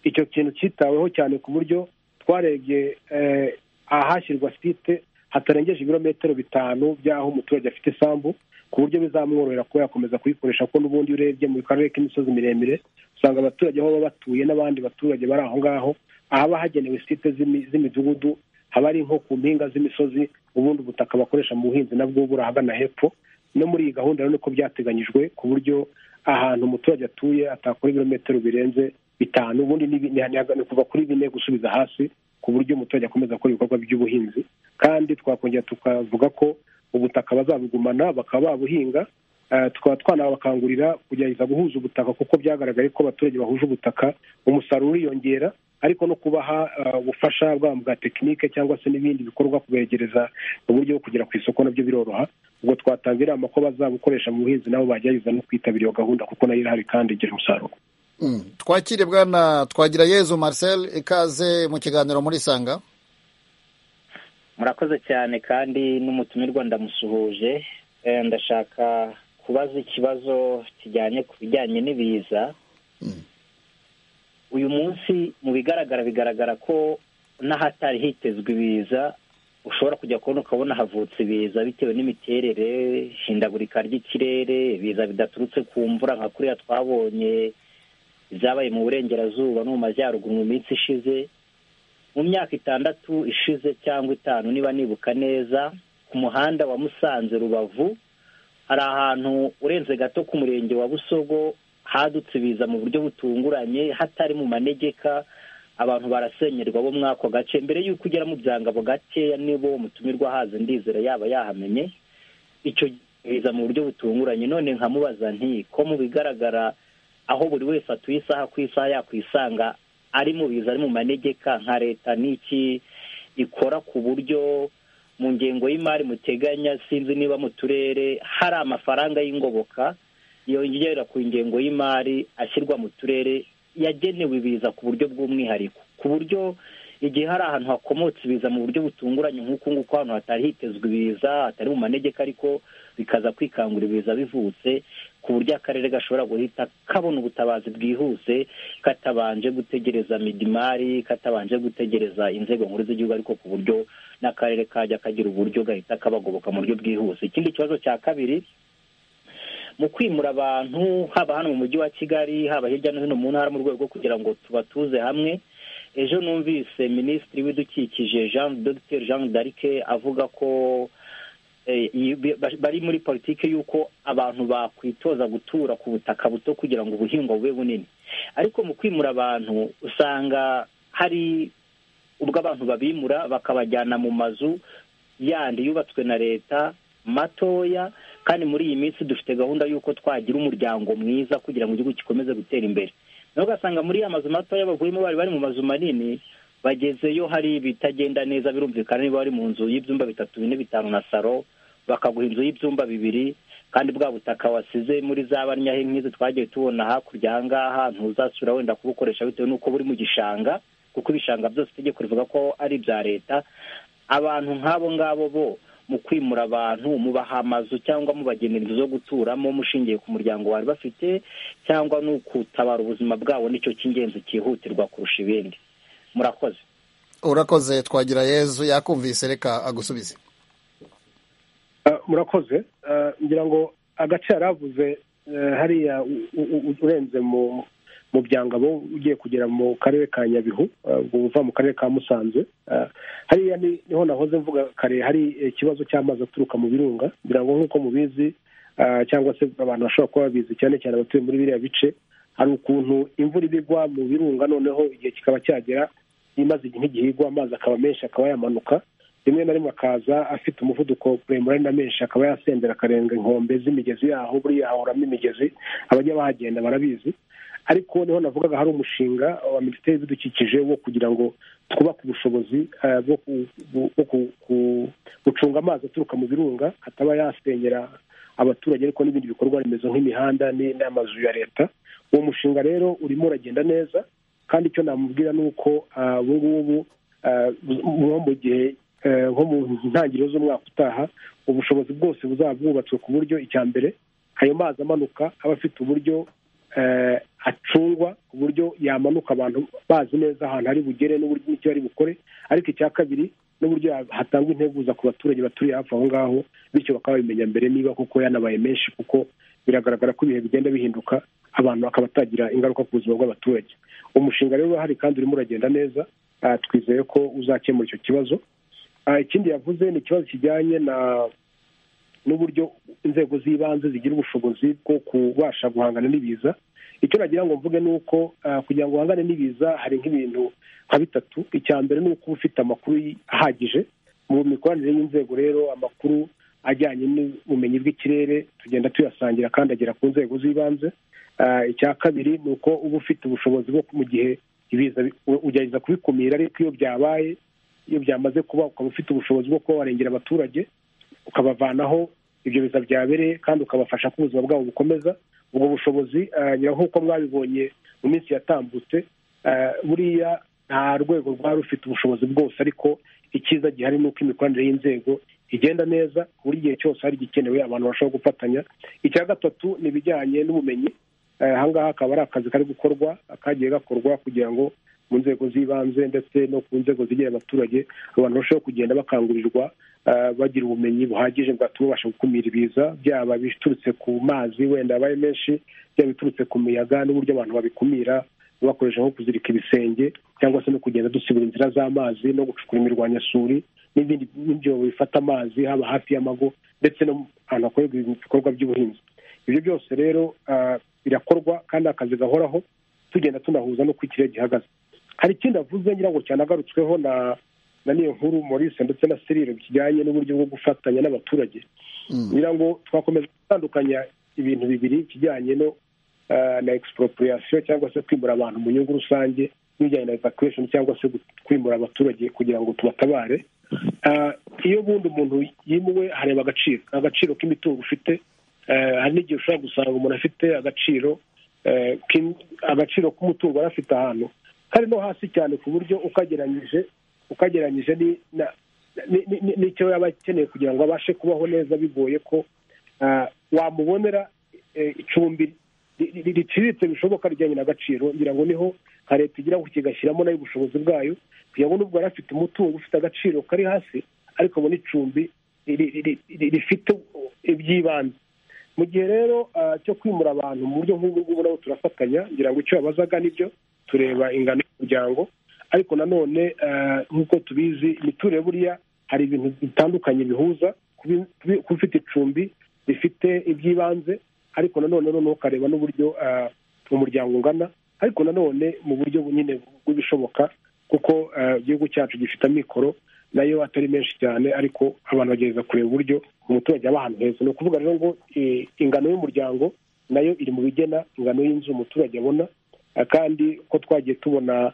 Speaker 7: icyo kintu cyitaweho cyane ku buryo twarebye eh, ahashyirwa site hatarengeje ibirometero bitanu by'aho umuturage afite isambu ku buryo bizamworohera kuba yakomeza kuyikoresha kuko n'ubundi iyo urebye mu karere k'imisozi miremire usanga abaturage aho baba batuye n'abandi baturage bari aho ngaho ahaba hagenewe site z'imi- z'imidugudu haba ari nko ku mpinga z'imisozi ubundi ubutaka bakoresha mu buhinzi nabwo buri ahagana hepfo no muri iyi gahunda rero niko byateganyijwe ku buryo ahantu umuturage atuye atakora ibirometero birenze bitanu ubundi ni bi- ni- ni- ni kuva kuri bine gusubiza hasi ku buryo umuturage akomeza gukora ibikorwa by'ubuhinzi kandi twakongera tukavuga ko ubutaka bazabugumana bakaba babuhinga Eh, tukaba twanabakangurira kugerageza guhuza ubutaka kuko byagaragaye ko abaturage bahuje ubutaka umusaruro uriyongera ariko no kubaha eh, ubufasha bwaba bwa tekinike cyangwa se n'ibindi bikorwa kubegereza uburyo bwo kugera ku isoko nabyo biroroha ubwo twatanga inama ko bazabukoresha mu buhinzi nabo bagerageza no kwitabira iyo gahunda kuko nayo irahari kandi igira umusaruro
Speaker 1: Mm. twakire bwana twagira yezu marcel ikaze mu kiganiro muri sanga
Speaker 9: murakoze cyane kandi n'umutumirwa ndamusuhuje Eh, ndashaka kubaza ikibazo kijyanye ku bijyanye n'ibiza
Speaker 1: Mm.
Speaker 9: uyu munsi mu bigaragara bigaragara ko n'ahatari hitezwe ibiza ushobora kujya kubona ukabona havutse ibiza bitewe n'imiterere hindagurika ry'ikirere ibiza bidaturutse ku mvura nka kuriya twabonye ibyabaye mu burengerazuba no mu majyaruguru mu minsi ishize mu myaka itandatu ishize cyangwa itanu niba nibuka neza ku muhanda wa musanze rubavu hari ahantu urenze gato ku murenge wa busogo hadutse ibiza mu buryo butunguranye hatari mu manegeka abantu barasenyerwa bo muri ako gace mbere y'uko ugera mu byangabo gakeya nibo mutumirwa haza ndizera yaba yahamenye icyo biza mu buryo butunguranye none nkamubaza nti ko mu bigaragara aho buri wese atuye isaha ku isaha yakwisanga ari mu biza ari mu manegeka nka leta n'iki ikora ku buryo mu ngengo y'imari muteganya sinzi niba mu turere hari amafaranga y'ingoboka yongera ku ngengo y'imari ashyirwa mu turere yagenewe ibiza ku buryo bw'umwihariko ku buryo igihe hari ahantu hakomotse ibiza mu buryo butunguranye nk'uku nguku ahantu hatari hitezwe ibiza hatari mu manegeka ariko bikaza kwikangura ibiza bivutse ku buryo akarere gashobora guhita kabona ubutabazi bwihuse katabanje gutegereza midimari katabanje gutegereza inzego nkuru z'igihugu ariko ku buryo n'akarere kajya kagira uburyo gahita kabagoboka mu buryo bwihuse ikindi kibazo cya kabiri mu kwimura abantu haba hano mu mujyi wa kigali haba hirya no hino mu ntara mu rwego rwo kugira ngo tubatuze hamwe ejo numvise minisitiri w'ibidukikije jean dr jean darike avuga ko bari muri politiki y'uko abantu bakwitoza gutura ku butaka buto kugira ngo ubuhingwa bube bunini ariko mu kwimura abantu usanga hari ubwo abantu babimura bakabajyana mu mazu yandi yubatswe na leta matoya kandi muri iyi minsi dufite gahunda y'uko twagira umuryango mwiza kugira ngo igihugu gikomeze gutera imbere nawe ugasanga muri ya mazu matoya bavuyemo bari bari mu mazu manini bagezeyo hari ibitagenda neza birumvikana niba bari mu nzu y'ibyumba bitatu bine bitanu na saro bakaguha inzu y'ibyumba bibiri kandi bwa butaka wasize muri za banyahe nk'izo twagiye tubona hakurya aha ngaha ntuzasubira wenda kubukoresha bitewe n'uko buri mu gishanga kuko ibishanga byose itegeko rivuga ko ari ibya leta abantu nk'abo ngabo bo mu kwimura abantu mubaha amazu cyangwa mubagenera inzu zo guturamo mushingiye ku muryango bari bafite cyangwa ni ukutabara ubuzima bwabo nicyo cy'ingenzi cyihutirwa kurusha ibindi murakoze
Speaker 1: urakoze twagira yezu yakumvise reka agusubize
Speaker 7: murakoze ngira ngo agace yaravuze hariya urenze mu byangabo ugiye kugera mu karere ka nyabihu uva mu karere ka musanze hariya niho nahoze mvuga kare hari ikibazo cy'amazi aturuka mu birunga ngira ngo nk'uko mubizi cyangwa se abantu bashobora kuba babizi cyane cyane abatuye muri biriya bice hari ukuntu imvura iba igwa mu birunga noneho igihe kikaba cyagera imaze igihe igwa amazi akaba menshi akaba yamanuka rimwe na rimwe akaza afite umuvuduko muremure na menshi akaba yasendera akarenga inkombe z'imigezi yaho buriya hahoramo imigezi abajya bahagenda barabizi ariko niho navugaga hari umushinga wa minisiteri y'ibidukikije wo kugira ngo twubake ubushobozi bwo gucunga amazi aturuka mu birunga ataba yasenyera abaturage ariko n'ibindi bikorwa remezo nk'imihanda n'amazu ya leta uwo mushinga rero urimo uragenda neza kandi icyo namubwira ni uko ubu ngubu nko mu gihe nko mu ntangiriro z'umwaka utaha ubushobozi bwose buzaba bwubatswe ku buryo icya mbere ayo mazi amanuka aba afite uburyo acungwa ku buryo yamanuka abantu bazi neza ahantu ari bugere n'uburyo n'icyo ari bukore ariko icya kabiri n'uburyo hatangwa integuza ku baturage baturiye hafi aho ngaho bityo bakaba babimenya mbere niba koko yanabaye menshi kuko biragaragara ko ibihe bigenda bihinduka abantu bakaba batagira ingaruka ku buzima bw'abaturage umushinga rero urahari kandi urimo uragenda neza twizeye ko uzakemura icyo kibazo ikindi yavuze ni ikibazo kijyanye na n'uburyo inzego z'ibanze zigira ubushobozi bwo kubasha guhangana n'ibiza icyo nagira ngo mvuge ni uko kugira ngo uhangane n'ibiza hari nk'ibintu nka bitatu icya mbere ni uko uba ufite amakuru ahagije mu mikoranire y'inzego rero amakuru ajyanye n'ubumenyi bw'ikirere tugenda tuyasangira kandi agera ku nzego z'ibanze icya kabiri ni uko uba ufite ubushobozi bwo mu gihe ibiza ugerageza kubikumira ariko iyo byabaye iyo byamaze kuba ukaba ufite ubushobozi bwo kuba warengera abaturage ukabavanaho ibyo biza byabereye kandi ukabafasha ko ubuzima bwabo bukomeza ubwo bushobozi nk'uko mwabibonye mu minsi yatambutse buriya nta rwego rwari rufite ubushobozi bwose ariko icyiza gihari ni uko imikoranire y'inzego igenda neza buri gihe cyose hari igikenewe abantu bashobora gufatanya icya gatatu ni ibijyanye n'ubumenyi ahangaha akaba ari akazi kari gukorwa kagiye gakorwa kugira ngo mu nzego z'ibanze ndetse no ku nzego zigiye abaturage abantu barushaho kugenda bakangurirwa bagira ubumenyi buhagije bwatuma babasha gukumira ibiza byaba biturutse ku mazi wenda abaye menshi byaba biturutse ku miyaga n'uburyo abantu babikumira bakoresha nko kuzirika ibisenge cyangwa se no kugenda dusibura inzira z'amazi no gucukura imirwanyasuri n'ibindi n'ibyobo bifata amazi haba hafi y'amago ndetse no ahantu hakorerwa ibikorwa by'ubuhinzi ibyo byose rero birakorwa kandi akazi gahoraho tugenda tunahuza n'uko ikirere gihagaze hari ikindi avuze ngira ngo cyanagarutsweho na na niyo nkuru Maurice ndetse na serire kijyanye n'uburyo bwo gufatanya n'abaturage ngira ngo twakomeza gutandukanya ibintu bibiri kijyanye no na expropriation cyangwa se kwimura abantu mu nyungu rusange n'ibijyanye na evacuation cyangwa se kwimura abaturage kugira ngo tubatabare iyo bundi umuntu yimuwe hareba agaciro agaciro k'imitungo ufite hari n'igihe ushobora gusanga umuntu afite agaciro agaciro k'umutungo yari afite ahantu kandi no hasi cyane ku buryo ukageranyije ukageranyije ni- na- ni- ni- ni- n'icyo yaba akeneye kugira ngo abashe kubaho neza bigoye ko ah, wamubonera eh, icumbi ri- ri- riciriritse bishoboka rijyanye n'agaciro ngira ngo niho nka leta igira ngo kigashyiramo nayo ubushobozi bwayo kugira ngo nubwo yari afite umutungo ufite agaciro kari hasi ariko abona icumbi ri- ri- ri- ri- rifite iby'ibanze mu gihe rero ah, cyo kwimura abantu mu buryo nk'ubu ngubu nabo turafatanya ngira ngo icyo babazaga nibyo tureba ingano y'umuryango ariko nanone ah, nk'uko tubizi imiturire buriya hari ibintu bitandukanye bihuza kubi- kubi- kuba ufite icumbi rifite iby'ibanze ariko nanone noneho ukareba n'uburyo ah, umuryango ungana ariko nanone mu buryo nyine bw'ibishoboka kuko ah, igihugu cyacu gifite amikoro nayo atari menshi cyane ariko abantu bagerageza kureba uburyo umuturage aba ahantu heza ni ukuvuga rero ngo eh, ingano y'umuryango nayo iri mu bigena ingano y'inzu umuturage abona eh, kandi ko twagiye tubona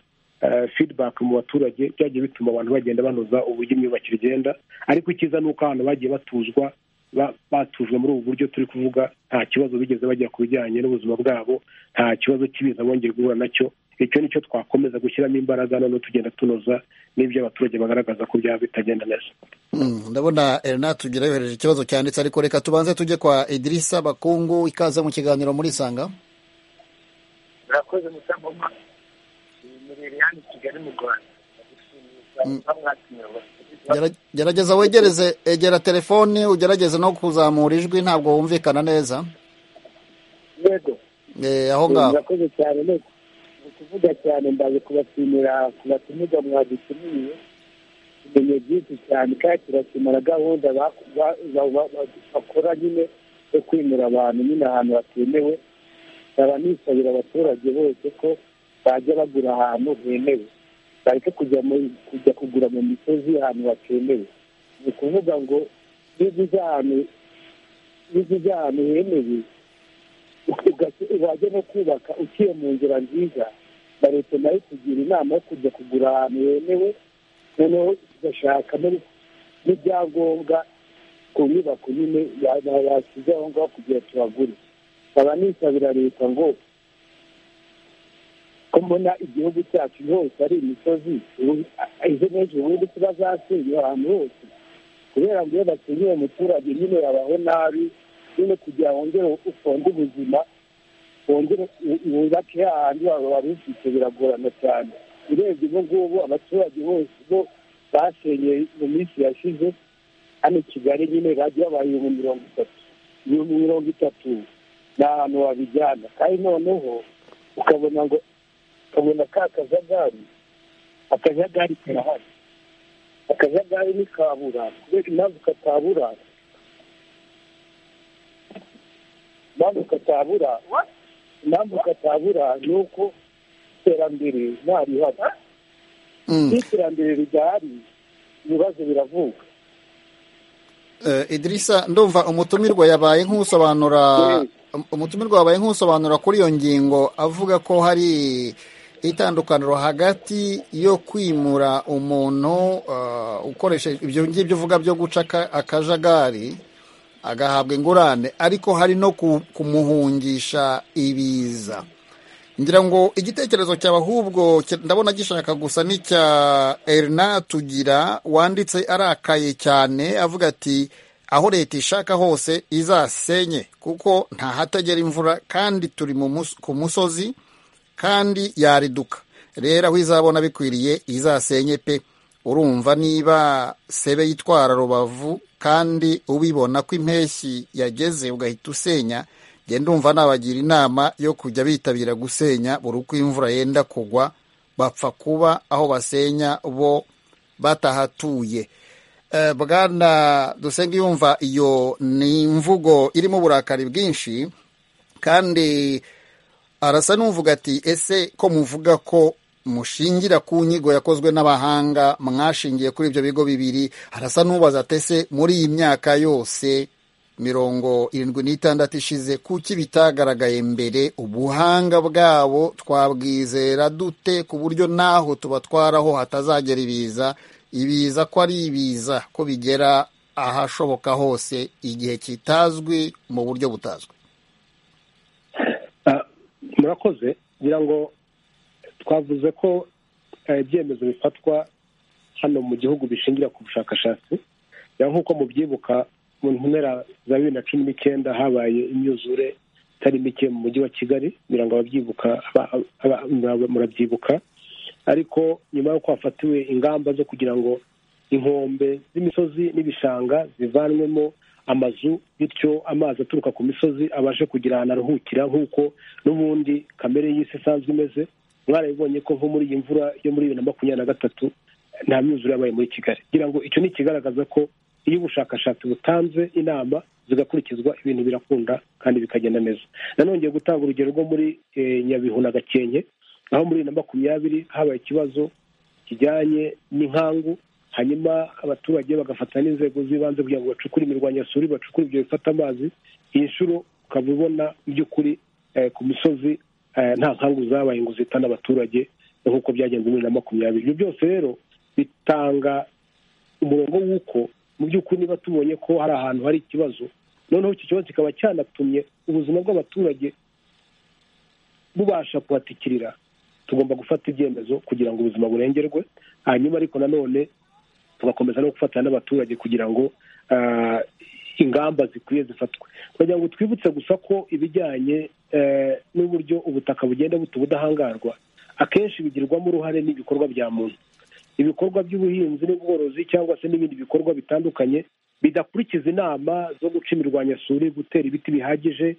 Speaker 7: feedback mu baturage byagiye bituma abantu bagenda banoza uburyo imyubakire igenda ariko icyiza ni uko abantu bagiye batuzwa ba- batujwe muri ubu buryo turi kuvuga nta kibazo bigeze bagira ku bijyanye n'ubuzima bwabo nta kibazo cy'ibiza bongeye guhura nacyo icyo ni cyo twakomeza gushyiramo imbaraga noneho tugenda tunoza n'ibyo abaturage bagaragaza ko byaba bitagenda neza
Speaker 1: Mm, ndabona erina tugira yohereje ikibazo cyanditse ariko reka tubanze tujye kwa idirisa bakungu ikaze mu kiganiro muri isanga
Speaker 6: murakoze musangoma muri Liliane Kigali mu Rwanda ndagushimira mwatumiwe
Speaker 1: Gera- gerageza wegereze egera telefone ugerageze no kuzamura ijwi ntabwo wumvikana neza
Speaker 6: yego
Speaker 1: Eh, aho ngaho
Speaker 6: murakoze cyane no ni ukuvuga cyane ndaje kubashimira kubatumiza mwadutumiye tumenye byinshi cyane kandi turashimira gahunda baku- ba- ba- ba- ba- bakora nyine yo kwimura abantu nyine ahantu hatemewe nkaba nisabira abaturage bose ko bajya bagura ahantu hemewe bareke kujya mu- kujya kugura mu misozi ahantu hatemewe ni ukuvuga ngo niba uzi ahantu niba uzi ahantu hemewe ugashyira- wajya no kubaka uciye mu nzira nziza na leta nayo ikugira inama yo kujya kugura ahantu hemewe noneho igashaka n'ib- n'ibyangombwa ku nyubako nyine ya- ya- yashyize aho ngaho kugira ngo tubagure nkaba nisabira leta ngo ko mbona igihugu cyacu hose ari imisozi ubu- a- izo menshi ubundi tuba zasenye ahantu hose kubera ngo iyo basenyeye umuturage nyine yabaho nabi nyine kugira ngo wongere ufunde ubuzima wongere u- wubake hahandi waba wari ufite biragorana cyane urebye ubu ngubu abaturage bose bo basenyeye mu minsi yashize hano i kigali nyine bagiye babaha ibihumbi mirongo itatu ibihumbi mirongo itatu ni ahantu wabijyana kandi noneho ukabona ngo ukabona ka kajagari akajagari karahari akajagari ntikabura kubera impamvu katabura impamvu katabura impamvu katabura ni uko iterambere ntarihari
Speaker 1: Mm.
Speaker 6: iyo iterambere ridahari ibibazo biravuka
Speaker 1: Eh, idirisa ndumva umutumirwa yabaye nk'usobanura umutumirwa wabaye nk'usobanura kuri iyo ngingo avuga ko hari itandukaniro hagati yo kwimura umuntu eh, ukoresheje ibyo ngibyo uvuga byo guca aka- akajagari agahabwa ingurane ariko hari no ku- kumuhungisha ibiza ngira ngo igitekerezo cyawe ahubwo ki- ndabona gishaka gusa n'icya erina tugira wanditse arakaye cyane avuga ati aho leta ishaka hose izasenye kuko ntahatagera imvura kandi turi mu mus- ku musozi kandi yariduka rero aho izabona bikwiriye izasenye pe urumva niba sebe yitwara rubavu kandi ubibona ko impeshyi yageze ugahita usenya njye ndumva nabagira inama yo kujya bitabira gusenya buri uko imvura yenda kugwa bapfa kuba aho basenya bo batahatuye Eh, bwana dusenge yumva iyo ni imvugo irimo uburakari bwinshi kandi arasa n'uvuga ati ese ko muvuga ko mushingira ku nyigo yakozwe n'abahanga mwashingiye kuri ibyo bigo bibiri arasa n'ubaza ati ese muri iyi myaka yose mirongo irindwi n'itandatu ishize kuki bitagaragaye mbere ubuhanga bwabo twabwizera dute ku buryo naho tubatwaraho hatazagera ibiza ibiza ko ari ibiza ko bigera ahashoboka hose igihe kitazwi mu buryo butazwi
Speaker 7: Ah, murakoze ngira ngo twavuze ko ibyemezo bifatwa hano mu gihugu bishingira ku bushakashatsi nk'uko mubyibuka mu mpera za bibiri na cumi n'icyenda habaye imyuzure itari mike mu mujyi wa kigali kugira ngo ababyibuka murabyibuka ariko nyuma y'uko hafatiwe ingamba zo kugira ngo inkombe z'imisozi n'ibishanga zivanwemo amazu bityo amazi aturuka ku misozi abashe kugira ahantu aruhukira nk'uko n'ubundi kamere y'isi isanzwe imeze mwarabibonye ko nko muri iyi mvura yo muri bibiri na makumyabiri na gatatu nta myuzure yabaye muri kigali kugira ngo icyo ni ikigaragaza ko iyo ubushakashatsi butanze inama zigakurikizwa ibintu birakunda kandi bikagenda neza nanone ngiye gutanga urugero rwo muri nyabihu na gakenke aho muri na makumyabiri habaye ikibazo kijyanye n'inkangu hanyuma abaturage bagafatana n'inzego z'ibanze kugira ngo bacukure imirwanyasuri bacukure ibyo bifata amazi iyi nshuro ukaba ubona mu by'ukuri ku misozi nta nkangu zabaye ngo zitane abaturage nk'uko byagenze muri na makumyabiri ibyo byose rero bitanga umurongo w'uko mu by'ukuri niba tubonye ko hari ahantu hari ikibazo noneho iki kibazo kikaba cyanatumye ubuzima bw'abaturage bubasha kuhatikirira tugomba gufata ibyemezo kugira ngo ubuzima burengerwe hanyuma ariko nanone tugakomeza no gufatanya n'abaturage kugira ngo ingamba zikwiye zifatwe kugira ngo twibutse gusa ko ibijyanye n'uburyo ubutaka bugenda buta ubudahangarwa akenshi bigirwamo uruhare n'ibikorwa bya muntu ibikorwa by'ubuhinzi n'ubworozi cyangwa se n'ibindi bikorwa bitandukanye bidakurikiza inama zo guca imirwanyasuri gutera ibiti bihagije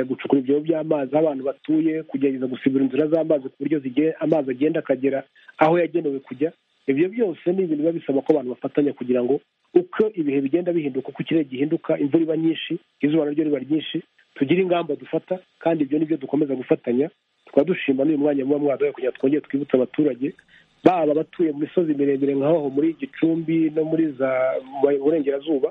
Speaker 7: gucukura ibyobo by'amazi aho abantu batuye kugerageza gusibura inzira z'amazi ku buryo amazi agenda akagera aho yagenewe kujya ibyo byose ni ibintu biba bisaba ko abantu bafatanya kugira ngo uko ibihe bigenda bihinduka uko ikirere gihinduka imvura iba nyinshi izuba naryo riba ryinshi tugire ingamba dufata kandi ibyo nibyo dukomeza gufatanya tukaba dushima n'uyu mwanya muba mwaduhaye kugira ngo twongere twibutse abaturage baba abatuye mu misozi miremire nk'aho muri gicumbi no muri za burengerazuba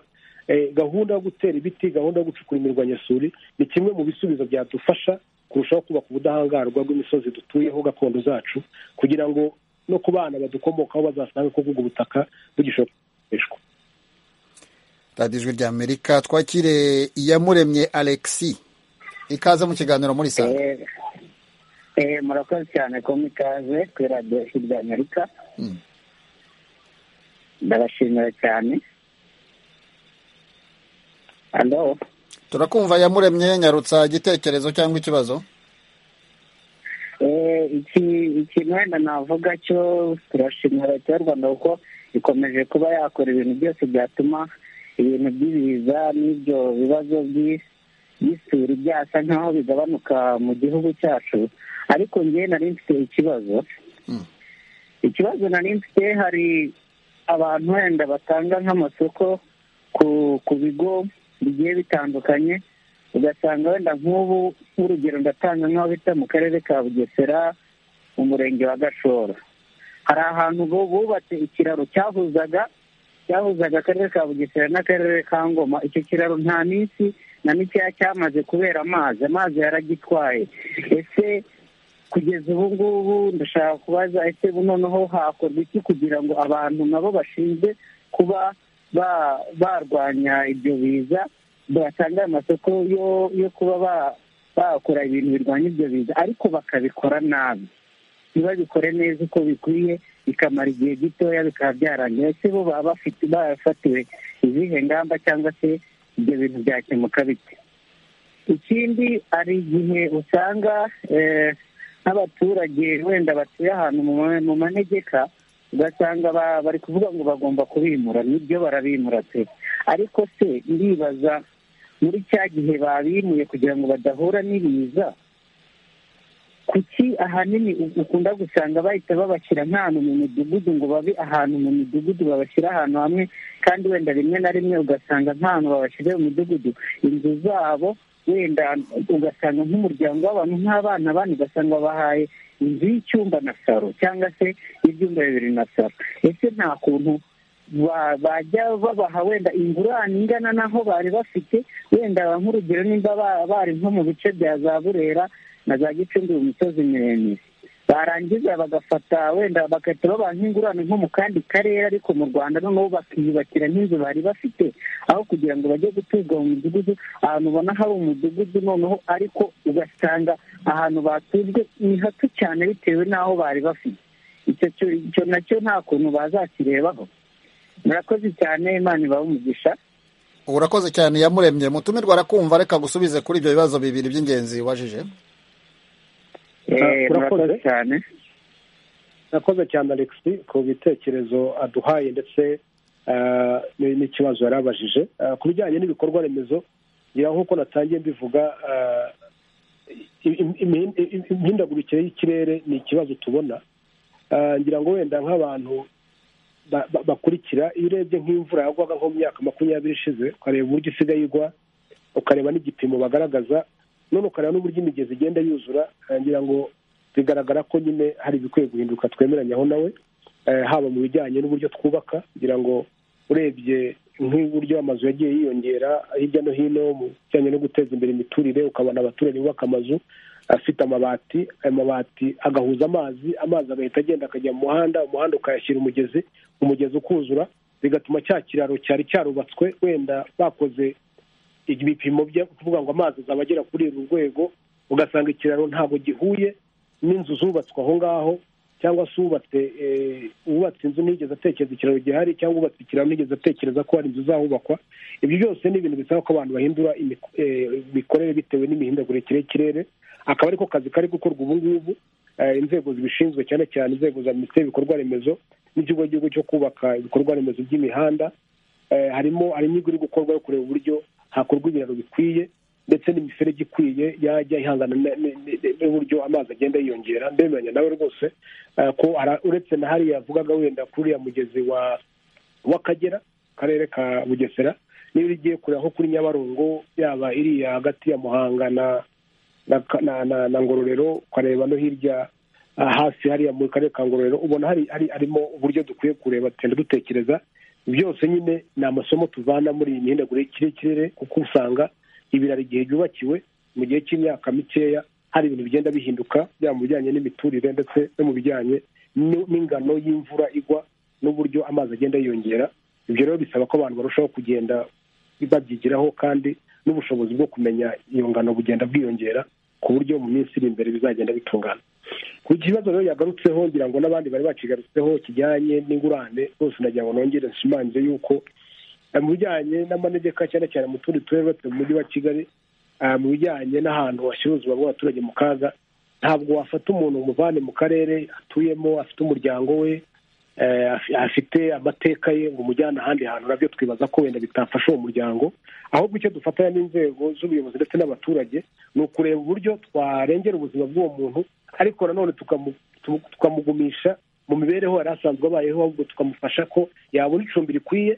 Speaker 7: gahunda yo gutera ibiti gahunda yo gucukura imirwanyasuri ni kimwe mu bisubizo byadufasha kurushaho kubaka ubudahangarwa bw'imisozi dutuyeho gakondo zacu kugira ngo no ku bana badukomokaho bazasanga ko ubwo butaka bugishobora gukoreshwa
Speaker 1: radiyo ijwi rya amerika twakire iyamuremye alexi ikaze mu kiganiro muri salo
Speaker 10: murakoze cyane ko mwikaze kuri radiyo ijwi rya amerika ndabashimira cyane
Speaker 1: turakumva yamuremye nyarutsa igitekerezo cyangwa ikibazo
Speaker 10: ikintu wenda navuga cyo turashimira leta y'u rwanda kuko ikomeje kuba yakora ibintu byose byatuma ibintu by'ibiza n'ibyo bibazo by'isuri byasa nk'aho bigabanuka mu gihugu cyacu ariko njye nari mfite ikibazo ikibazo nari mfite hari abantu wenda batanga nk'amasoko ku bigo bigiye bitandukanye ugasanga wenda nk'ubu nk'urugero ndatanga nk'aho bita mu karere ka bugesera mu murenge wa gashora hari ahantu bubatse ikiraro cyahuzaga cyahuzaga akarere ka bugesera n'akarere ka ngoma icyo kiraro nta minsi na mikeya cyamaze kubera amazi amazi yaragitwaye ese kugeza ubu ngubu ndashaka kubaza ese noneho hakorwa iki kugira ngo abantu nabo bashinzwe kuba barwanya ibyo biza batanga amasoko yo kuba bakora ibintu birwanya ibyo biza ariko bakabikora nabi ntibabikore neza uko bikwiye bikamara igihe gitoya bikaba byarangira ese bo baba bafatiwe izihe ngamba cyangwa se ibyo bintu byakemuka bite ikindi hari igihe usanga nk'abaturage wenda batuye ahantu mu manegeka ugasanga bari kuvuga ngo bagomba kubimura nibyo barabimura pe ariko se ndibaza muri cya gihe babimuye kugira ngo badahura n'ibiza kuki ahanini ukunda gusanga bahita babashyira nk'ahantu mu midugudu ngo babe ahantu mu midugudu babashyira ahantu hamwe kandi wenda rimwe na rimwe ugasanga nk'ahantu babashyira mu midugudu inzu zabo wenda ugasanga nk'umuryango w'abantu nk'abana bane ugasanga bahaye inzu y'icyumba na saro cyangwa se ibyumba bibiri na saro ese nta kuntu bajya babaha wenda ingurane ingana n'aho bari bafite wenda nk'urugero nimba bari nko mu bice bya za burera na za gicumbi mu misozi miremire barangiza bagafata wenda bagahita babaha nk'ingurane nko mu kandi karere ariko mu rwanda noneho bakiyubakira nk'inzu bari bafite aho kugira ngo bajye guturwa mu midugudu ahantu ubona hari umudugudu noneho ariko ugasanga ahantu batujwe ni hato cyane bitewe n'aho bari bafite icyo nacyo nta kuntu bazakirebaho murakoze cyane imana ibahe umugisha
Speaker 1: urakoze cyane yamuremye mutumirwa arakumva reka gusubize kuri ibyo bibazo bibiri by'ingenzi wajije
Speaker 10: murakoze cyane
Speaker 7: murakoze cyane alexi ku bitekerezo aduhaye ndetse n'ikibazo yari abajije ku bijyanye n'ibikorwa remezo ngira nk'uko natangiye mbivuga imihindagurikire y'ikirere ni ikibazo tubona ngira ngo wenda nk'abantu bakurikira iyo urebye nk'imvura yagwaga nko mu myaka makumyabiri ishize ukareba uburyo isigaye igwa ukareba n'igipimo bagaragaza none ukareba n'uburyo imigezi igenda yuzura ngira ngo bigaragara ko nyine hari ibikwiye guhinduka twemeranyaho nawe haba mu bijyanye n'uburyo twubaka kugira ngo urebye nk'uburyo amazu yagiye yiyongera hirya no hino mu bijyanye no guteza imbere imiturire ukabona abaturage bubaka amazu afite amabati ayo mabati agahuza amazi amazi agahita agenda akajya mu muhanda umuhanda ukayashyira umugezi umugezi ukuzura bigatuma cya kiraro cyari cyarubatswe wenda bakoze ibipimo byo kuvuga ngo amazi azaba agera kuri uru rwego ugasanga ikiraro ntabwo gihuye n'inzu zubatswe aho ngaho cyangwa se uwubatse uwubatse inzu ntiyigeze atekereza ikiraro gihari cyangwa uwubatse ikiraro ntiyigeze atekereza ko hari inzu zahubakwa ibyo byose ni ibintu bisaba ko abantu bahindura imikorere bitewe n'imihindagurikire y'ikirere akaba ariko kazi kari gukorwa ubu ngubu inzego zibishinzwe cyane cyane inzego za minisiteri y'ibikorwa remezo n'ikigo cy'igihugu cyo kubaka ibikorwa remezo by'imihanda harimo hari inyigo iri gukorwa yo kureba uburyo hakorwa ibiraro bikwiye ndetse n'imiferege ikwiye yajya ihangana n'uburyo amazi agenda yiyongera mbemeranya nawe rwose ko uretse na hariya yavugaga wenda kuri uriya mugezi w'akagera akarere ka bugesera niba igiye kureba nko kuri nyabarongo yaba iriya hagati ya muhanga na na ngororero ukareba no hirya hafi hariya mu karere ka ngororero ubona hari harimo uburyo dukwiye kureba tugenda dutekereza byose nyine ni amasomo tuvana muri iyi mihindagurikire y'ikirere kuko usanga ibiraro igihe byubakiwe mu gihe cy'imyaka mikeya hari ibintu bigenda bihinduka byaba mu bijyanye n'imiturire ndetse no mu bijyanye n'ingano y'imvura igwa n'uburyo amazi agenda yiyongera ibyo rero bisaba ko abantu barushaho kugenda babyigiraho kandi n'ubushobozi bwo kumenya iyo ngano bugenda bwiyongera ku buryo mu minsi iri imbere bizagenda bitungana ku kibazo rero yagarutseho ngira ngo n'abandi bari bakigarutseho kijyanye n'ingurane rwose nagira ngo nongere nshimangize yuko mu bijyanye n'amanegeka cyane cyane mu tundi turere uretse mu mujyi wa kigali mu bijyanye n'ahantu hashyira ubuzima bw'abaturage mu kaga ntabwo wafata umuntu umuvane mu karere atuyemo afite umuryango we afite amateka ye ngo umujyane ahandi hantu nabyo twibaza ko wenda bitafasha uwo muryango ahubwo icyo dufatanya n'inzego z'ubuyobozi ndetse n'abaturage ni ukureba uburyo twarengera ubuzima bw'uwo muntu ariko nanone tukamugumisha mu mibereho yari asanzwe abayeho ahubwo tukamufasha ko yabona icumbi rikwiye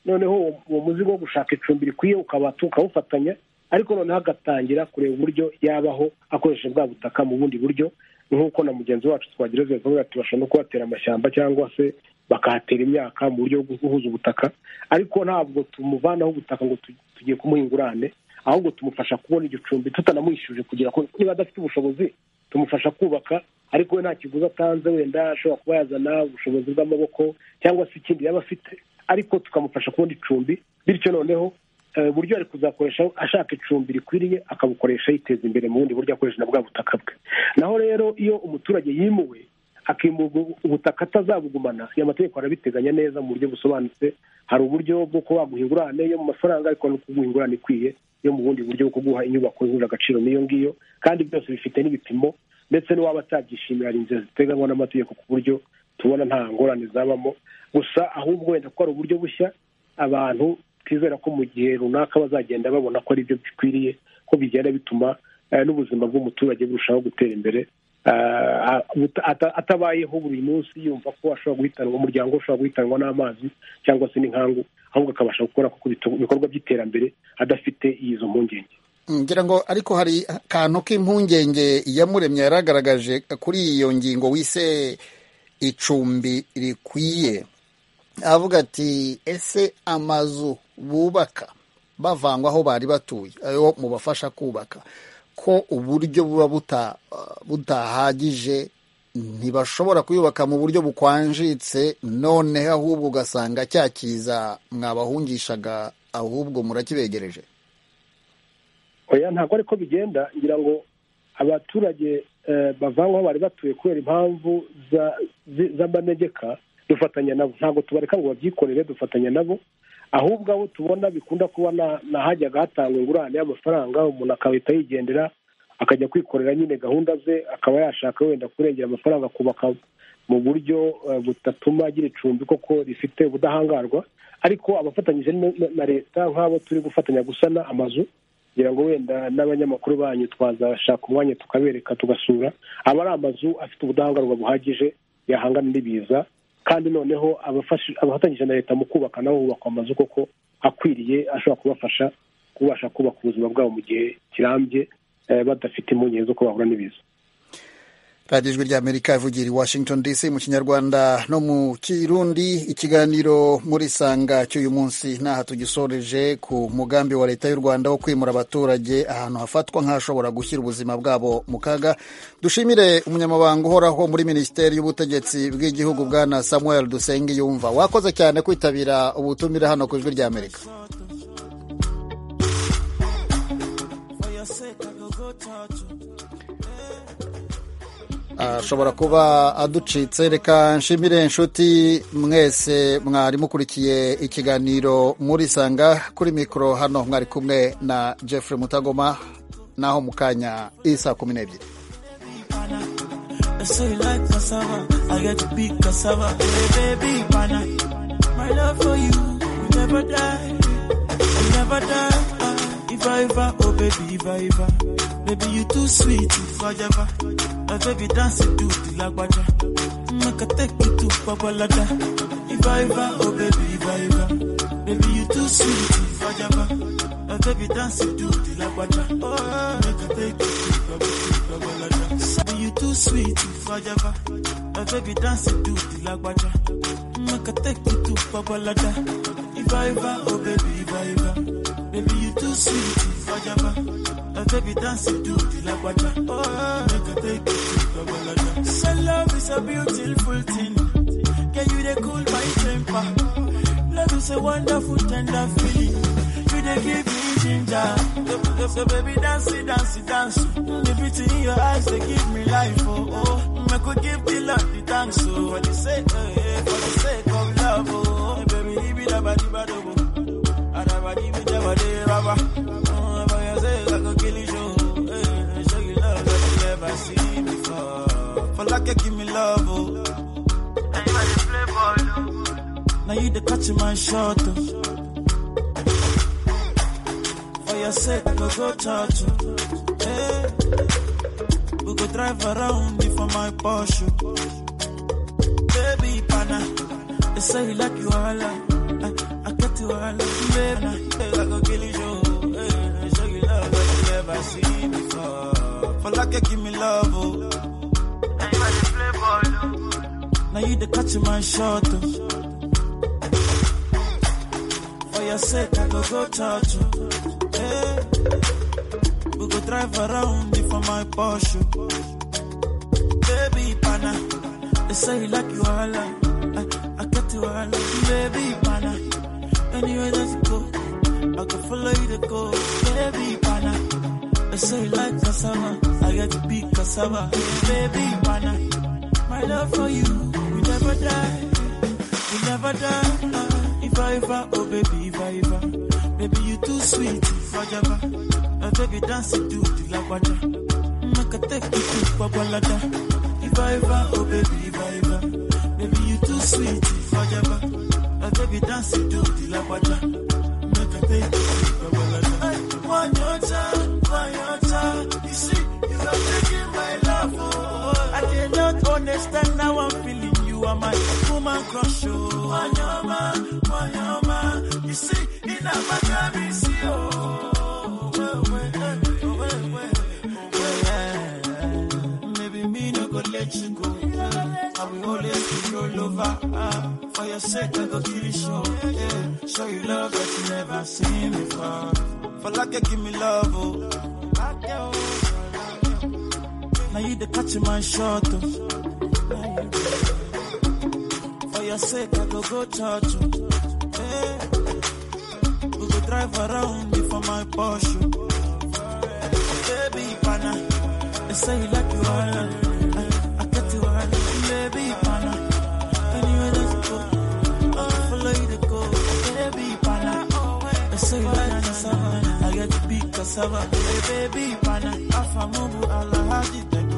Speaker 7: noneho uwo muzigo wo gushaka icumbi rikwiye ukaba tukawufatanya ariko noneho agatangira kureba uburyo yabaho akoresheje bwa butaka mu bundi buryo nk'uko na mugenzi wacu twagereza bavuga ati bashobora no kuhatera amashyamba cyangwa se bakahatera imyaka mu buryo bwo guhuza ubutaka ariko ntabwo tumuvanaho ubutaka ngo tugiye kumuha ingurane ahubwo tumufasha kubona igicumbi tutanamwishyuje kugira ngo niba adafite ubushobozi tumufasha kubaka ariko we nta kiguzi atanze wenda ashobora kuba yazana ubushobozi bw'amaboko cyangwa se ikindi yaba afite ariko tukamufasha kubona icumbi bityo noneho uburyo ari kuzakoresha ashaka icumbi rikwiriye akabukoresha yiteza imbere mu bundi buryo akoresha na bwa butaka bwe naho rero iyo umuturage yimuwe akimurwa ubutaka atazabugumana iyo amategeko arabiteganya neza mu buryo busobanutse hari uburyo bwo kuba waguha ingurane yo mu mafaranga ariko no kuguha ingurane ikwiye yo mu bundi buryo bwo kuguha inyubako yujuje agaciro n'iyo ngiyo kandi byose bifite n'ibipimo ndetse n'uwaba atabyishimira hari inzira ziteganywa n'amategeko ku buryo tubona nta ngorane zabamo gusa ahubwo wenda ko hari uburyo bushya abantu twizera ko mu gihe runaka bazagenda babona ko ari byo bikwiriye ko bigenda bituma n'ubuzima bw'umuturage burushaho gutera imbere atabayeho buri munsi yumva ko ashobora guhitanwa umuryango ushobora guhitanwa n'amazi cyangwa se n'inkangu ahubwo akabasha gukora ibikorwa by'iterambere adafite izo mpungenge
Speaker 1: ngira ngo ariko hari akantu k'impungenge yamuremye yaragaragaje kuri iyo ngingo wise icumbi rikwiye avuga ati ese amazu bubaka bavangwa aho bari batuye ayo mubafasha kubaka ko uburyo buba butahagije
Speaker 11: ntibashobora kuyubaka mu buryo bukwanjitse noneho ahubwo ugasanga cya kiza mwabahungishaga ahubwo murakibegereje
Speaker 7: oya ntabwo ariko bigenda ngira ngo abaturage bavanywe aho bari batuye kubera impamvu z'amanegeka dufatanya nabo ntabwo tubareka ngo babyikorere dufatanya nabo ahubwo abo tubona bikunda kuba nahajyaga hatangwa ingurane y'amafaranga umuntu akahita yigendera akajya kwikorera nyine gahunda ze akaba yashaka wenda kurengera amafaranga akubaka mu buryo butatuma agira icumbi koko rifite ubudahangarwa ariko abafatanyije na leta nk'abo turi gufatanya gusana amazu kugira ngo wenda n'abanyamakuru banyu twazashaka umwanya tukabereka tugasura aba ari amazu afite ubudahangarwa buhagije yahangana n'ibiza kandi noneho abafatanyije na leta mu kubaka nabo bubakwa amazu koko akwiriye ashobora kubafasha kubasha kubaka ubuzima bwabo mu gihe kirambye badafite impungenge z'uko bahura n'ibiza
Speaker 11: radiyo ijwi ry'amerika ivugira i washington dc mu kinyarwanda no mu kirundi ikiganiro muri sanga cy'uyu munsi n'aha tugisoreje ku mugambi wa leta y'u rwanda wo kwimura abaturage ahantu hafatwa nk'ahashobora gushyira ubuzima bwabo mu kaga dushimire umunyamabanga uhoraho muri minisiteri y'ubutegetsi bw'igihugu bwana samuel dusenge yumva wakoze cyane kwitabira ubutumire hano ku ijwi ry'amerika ashobora kuba aducitse reka nshimire inshuti mwese mwari mukurikiye ikiganiro muri sanga kuri mikoro hano mwari kumwe na jeffrey mutagoma naho mu kanya isa kumi n'ebyiri Baby, you too sweet, you forever. My baby dance it to the lagwaja. Make I take you to Babalada. Iva, Iva, oh baby, Iva, Iva. Baby, you too sweet, you forever. My baby dance it to the lagwaja. Make I take you to Babalada. Baby, you too sweet, you forever. My baby dance it to the lagwaja. Make I take you to Babalada. Iva, Iva, oh baby, Iva, Iva. Baby, you too sweet, you forever. My baby dance to the la guacha. Oh, make a take it to the love is a beautiful thing. Can you the cool my temper? Love is a wonderful tender feeling. You the give me ginger. The, the, the baby dance it, dance it, dance. The beauty in your eyes they give me life. Oh, oh. I could give the love the thanks. So oh, for the sake, oh, yeah, for the sake of love. Oh, baby, he be the body, body, body. I never give it, never did, rubber. Folake give me love, oh. And you the playboy, oh. Now you the catch my shot, oh. For your sake, go go touch, oh. Hey. We go drive around you for my Porsche. Baby, pana. They say you like you all, I, I get you all, baby. Hey, I go kill you, hey. Show you love that you never seen before. Folake give me love, oh. Now you the catch my shot. Oh. For your sake, I go go touch you. Hey. We go drive around you for my Porsche. Baby, pana. They say you like you all. I, I get you all. Baby, pana. Anyway, let's go. I can follow you to go. Baby, pana. They say you like cassava. I got to be cassava. Baby, pana my love for you will never die, will never die. Uh, if I ever, oh baby, if I ever, baby you too sweet, forever. Uh, baby dance it to the lagwaja, make a take you to babalada. If I ever, oh baby, if I ever, baby you too sweet, forever. Uh, baby dance it to the lagwaja, make a take you to babalada. I want your time, want your time. You see, you are taking my love. Oh. I cannot understand how I'm feeling. You are my woman crush. Oh, Wanyama, Wanyama. You see, in a matter see oh. Maybe me no go let you go. I will always be roll over. Ah, for your sake, I go kill you show. Yeah. Show you love that you never seen before. For like you give me love, oh. Now Now you the catch in my shot. oh. For your sake, I go go church. oh. Hey. We go drive around before my Porsche. oh. Baby, pana. They say you like you are. I, I get you are. Baby, pana. Anyway, let's go. I follow you to go. Baby, pana. They say you like cassava. I get big cassava. Hey, baby, pana. Afa mubu alahadi.